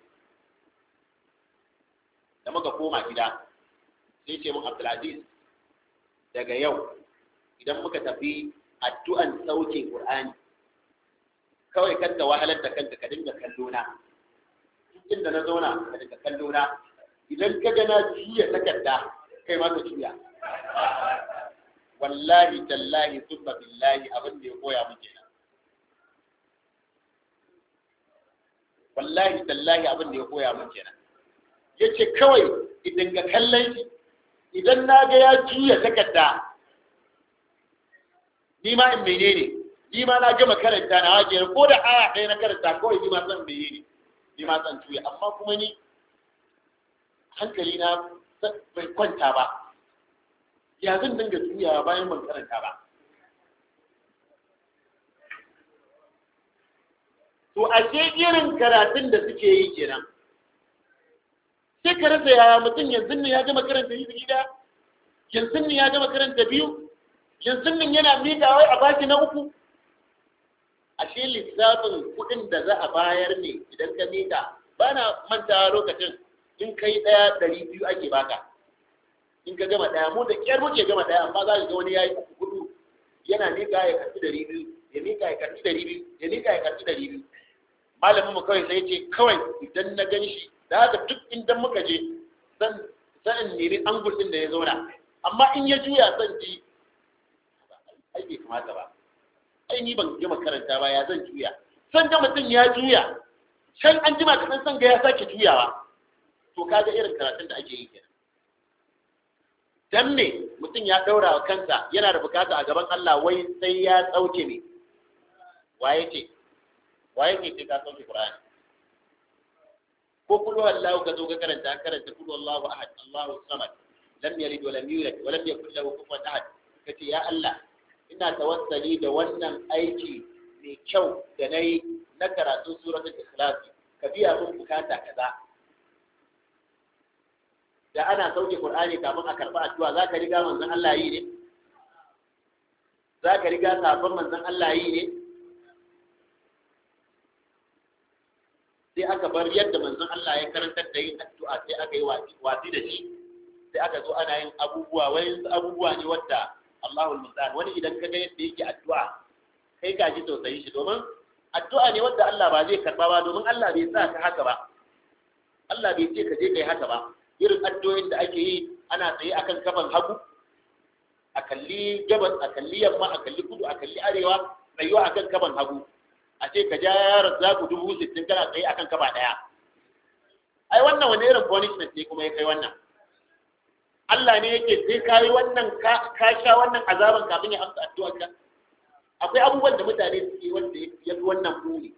da muka koma gida sai ce mun Abdulaziz daga yau idan muka tafi addu'an sauke Qur'ani kawai kanta wahalar da kanka ka dinga kallo na inda na zauna ka dinga kallo na idan ka ga na juya takarda kai ma ka juya wallahi tallahi thumma billahi abin da ya koya mun kenan wallahi tallahi abin da ya koya mun kenan yace kawai idan ga kallon shi idan na ga ya juya takarda ni ma in menene ni ma na gama karanta na waje ko da aya ɗaya na karanta kawai ni ma san menene ni ma san juya amma kuma ni hankali na bai kwanta ba ya zan dinga juyawa bayan ban karanta ba to ashe irin karatun da suke yi kenan sai ka rasa yaya mutum yanzu ne ya gama karanta yi gida yanzu ne ya gama karanta biyu yanzu ne yana miƙa wai a baki na uku ashe lissafin kuɗin da za a bayar ne idan ka miƙa ba na mantawa lokacin in kai ɗaya ɗari biyu ake baka in ka gama ɗaya mu da ƙyar muke gama ɗaya amma za ka ga wani ya yi uku hudu yana miƙa ya karɓi ɗari biyu ya miƙa ya karɓi ɗari biyu ya miƙa ya karɓi ɗari biyu malamin mu kawai sai ce kawai idan na gan shi da haka duk inda muka je zan zan nemi angul din da ya zauna amma in ya juya zan ji ai bai kamata ba ai ni ban gama karanta ba ya zan juya san ga mutum ya juya can an jima kaɗan san ga ya sake juyawa to kaga irin karatun da ake yi kenan dan me mutum ya daura wa kansa yana da bukata a gaban Allah wai sai ya tsauke ne waye ce waye ke sai ka sauke Qur'ani ko kullu Allahu ka zo ka karanta karanta kullu Allahu ahad Allahu samad lam yalid wa lam yulad wa lam yakul lahu kufuwan ahad kace ya Allah in ina tawassali da wannan aiki mai kyau da na yi na karatun suratul ikhlasi ka biya mun bukata kaza da ana sauke qur'ani kafin a karba addu'a za ka riga manzon Allah yi ne za ka riga sabon manzon Allah yi ne sai aka bar yadda manzon Allah ya karantar da yin addu'a sai aka yi wasi da shi sai aka zo ana yin abubuwa wani abubuwa ne wadda Allahul Musta'an wani idan ka ga yadda yake addu'a kai ka ji tausayi shi domin addu'a ne wadda Allah ba zai karba ba domin Allah bai sa ka haka ba Allah bai ce ka je kai haka ba irin addu'o'in da ake yi ana tsaye akan kafan hagu a kalli gabas a kalli yamma a kalli kudu a kalli arewa tsayuwa akan kafan hagu a ce ka ja yaron zaku dubu sittin kana tsaye akan kafa ɗaya ai wannan wani irin punishment ne kuma ya kai wannan Allah ne yake sai ka yi wannan ka sha wannan azaban kafin ya amsa addu'ar ka akwai abubuwan da mutane suke wanda ya fi wannan buri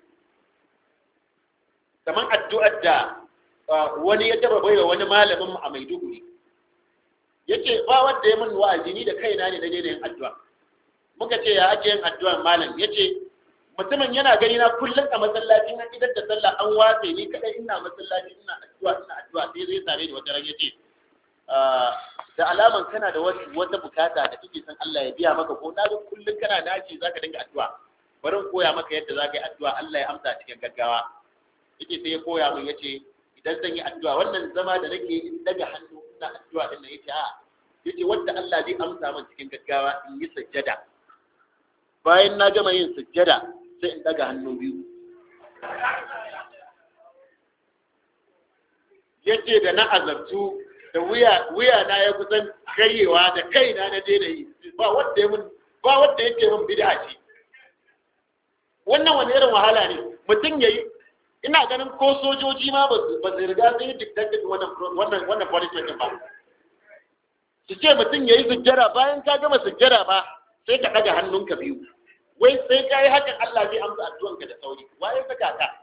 kamar addu'ar da wani ya taba baiwa wani malamin mu a Maiduguri yace ba wanda ya min wa'azi ni da kaina ne na daina yin addu'a muka ce ya ake yin addu'ar malam yace mutumin yana gani na kullum a masallacin na idan da sallah an watse ni kadai ina masallaci ina addu'a ina addu'a sai zai tare da wata ran yace da alaman kana da wata bukata da kake son Allah ya biya maka ko na ga kullum kana naci zaka dinga addu'a bari in koya maka yadda zaka yi addu'a Allah ya amsa cikin gaggawa yace sai ya koya min yace idan zan yi addu'a wannan zama da nake in daga hannu ina addu'a din nan yace a yace wanda Allah zai amsa min cikin gaggawa in yi sujjada bayan na gama yin sujjada sai in daga hannu biyu yace da na azabtu da wuya wuya na ya kusan karyewa da kaina na je da yi ba wanda ya mun ba wanda yake mun bid'a ce wannan wani irin wahala ne mutum yayi ina ganin ko sojoji ma ba su riga sun yi dictated wannan wannan wannan punishment ba su ce mutum yayi sujjara bayan ka gama sujjara ba sai ka daga hannunka biyu wai sai ka yi hakan Allah zai amsa addu'anka da sauri waye saka ka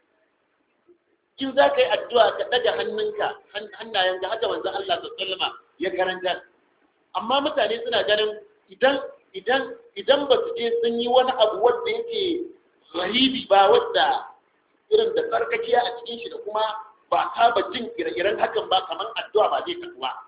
in za ka yi addu'a ka ɗaga hannunka hannayenka haka manzon Allah sallama ya karanta amma mutane suna ganin idan idan idan ba su je sun yi wani abu wanda yake rahibi ba wadda irin da tsarkakiya a cikin shi da kuma ba saba jin ire-iren hakan ba kamar addu'a ba zai tafi ba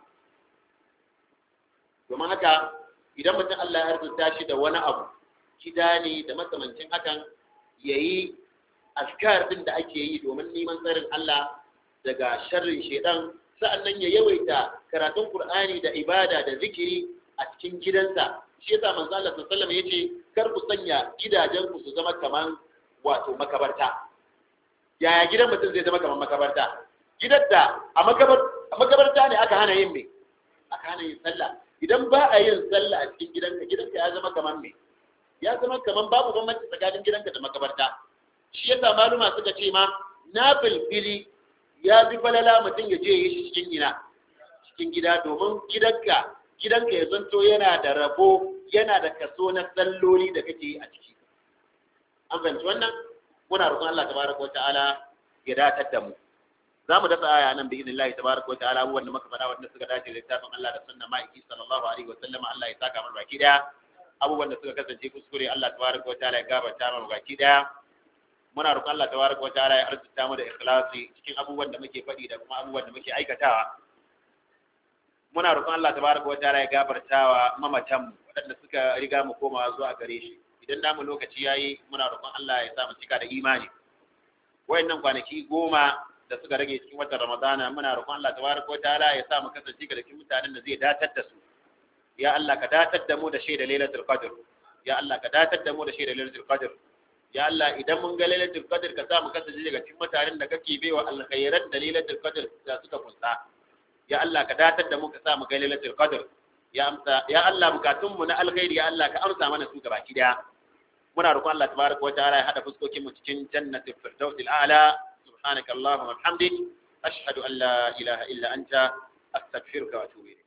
domin haka idan mutum Allah ya rubuta shi da wani abu gida ne da makamancin hakan yayi askar din da ake yi domin neman tsarin Allah daga sharrin shedan sa'annan ya yawaita karatun Qur'ani da ibada da zikiri a cikin gidansa shi yasa manzo Allah sallallahu alaihi wasallam yace kar ku sanya gidajen ku su zama kaman wato makabarta yaya gidan mutum zai zama kaman makabarta gidan da a makabarta ne aka hana yin me aka hana yin sallah idan ba a yin sallah a cikin gidanka gidanka ya zama kaman me ya zama kaman babu bambanci tsakanin gidanka da makabarta shi yasa maluma suka ce ma na filfili ya fi falala mutum ya je yi shi cikin gina cikin gida domin gidanka gidanka ya zanto yana da rabo yana da kaso na salloli da kake yi a ciki an fahimci wannan muna roƙon Allah tabaraka wata'ala ya datar da mu za mu dasa aya nan bi idnillahi tabaraka wata'ala abubuwan da muka faɗa wanda suka dace da littafin Allah da sunna ma'aiki sallallahu alaihi wa sallama Allah ya saka mana baki daya abubuwan da suka kasance kuskure Allah tabaraka wata'ala ya gabata mana baki daya muna roƙon Allah tabaraka wa ta'ala ya arzuta mu da ikhlasi cikin abubuwan da muke faɗi da kuma abubuwan da muke aikatawa muna roƙon Allah tabaraka wa ta'ala ya gafartawa mamatan mu waɗanda suka riga mu komawa zuwa gare shi idan namu lokaci yayi muna roƙon Allah ya sa mu cika da imani wayannan kwanaki goma da suka rage cikin watan Ramadana muna roƙon Allah tabaraka wa ta'ala ya sa mu kasance ga cikin mutanen da zai datar da su ya Allah ka datar da mu da shaida lailatul qadr ya Allah ka datar da mu da shaida lailatul qadr ya Allah idan mun ga lailatul qadr ka sa mu kasance daga cikin mutanen da kake baiwa alkhairat da lailatul qadr da suka kunsa ya Allah ka datar da mu ka sa mu ga lailatul qadr ya amsa ya Allah bukatun mu na alkhairi ya Allah ka amsa mana su gabaki daya muna roƙon Allah tabaraka wa ta'ala ya hada fuskokin mu cikin jannatul firdausil a'la subhanaka allahumma wa bihamdik ashhadu an la ilaha illa anta astaghfiruka wa atubu ilayk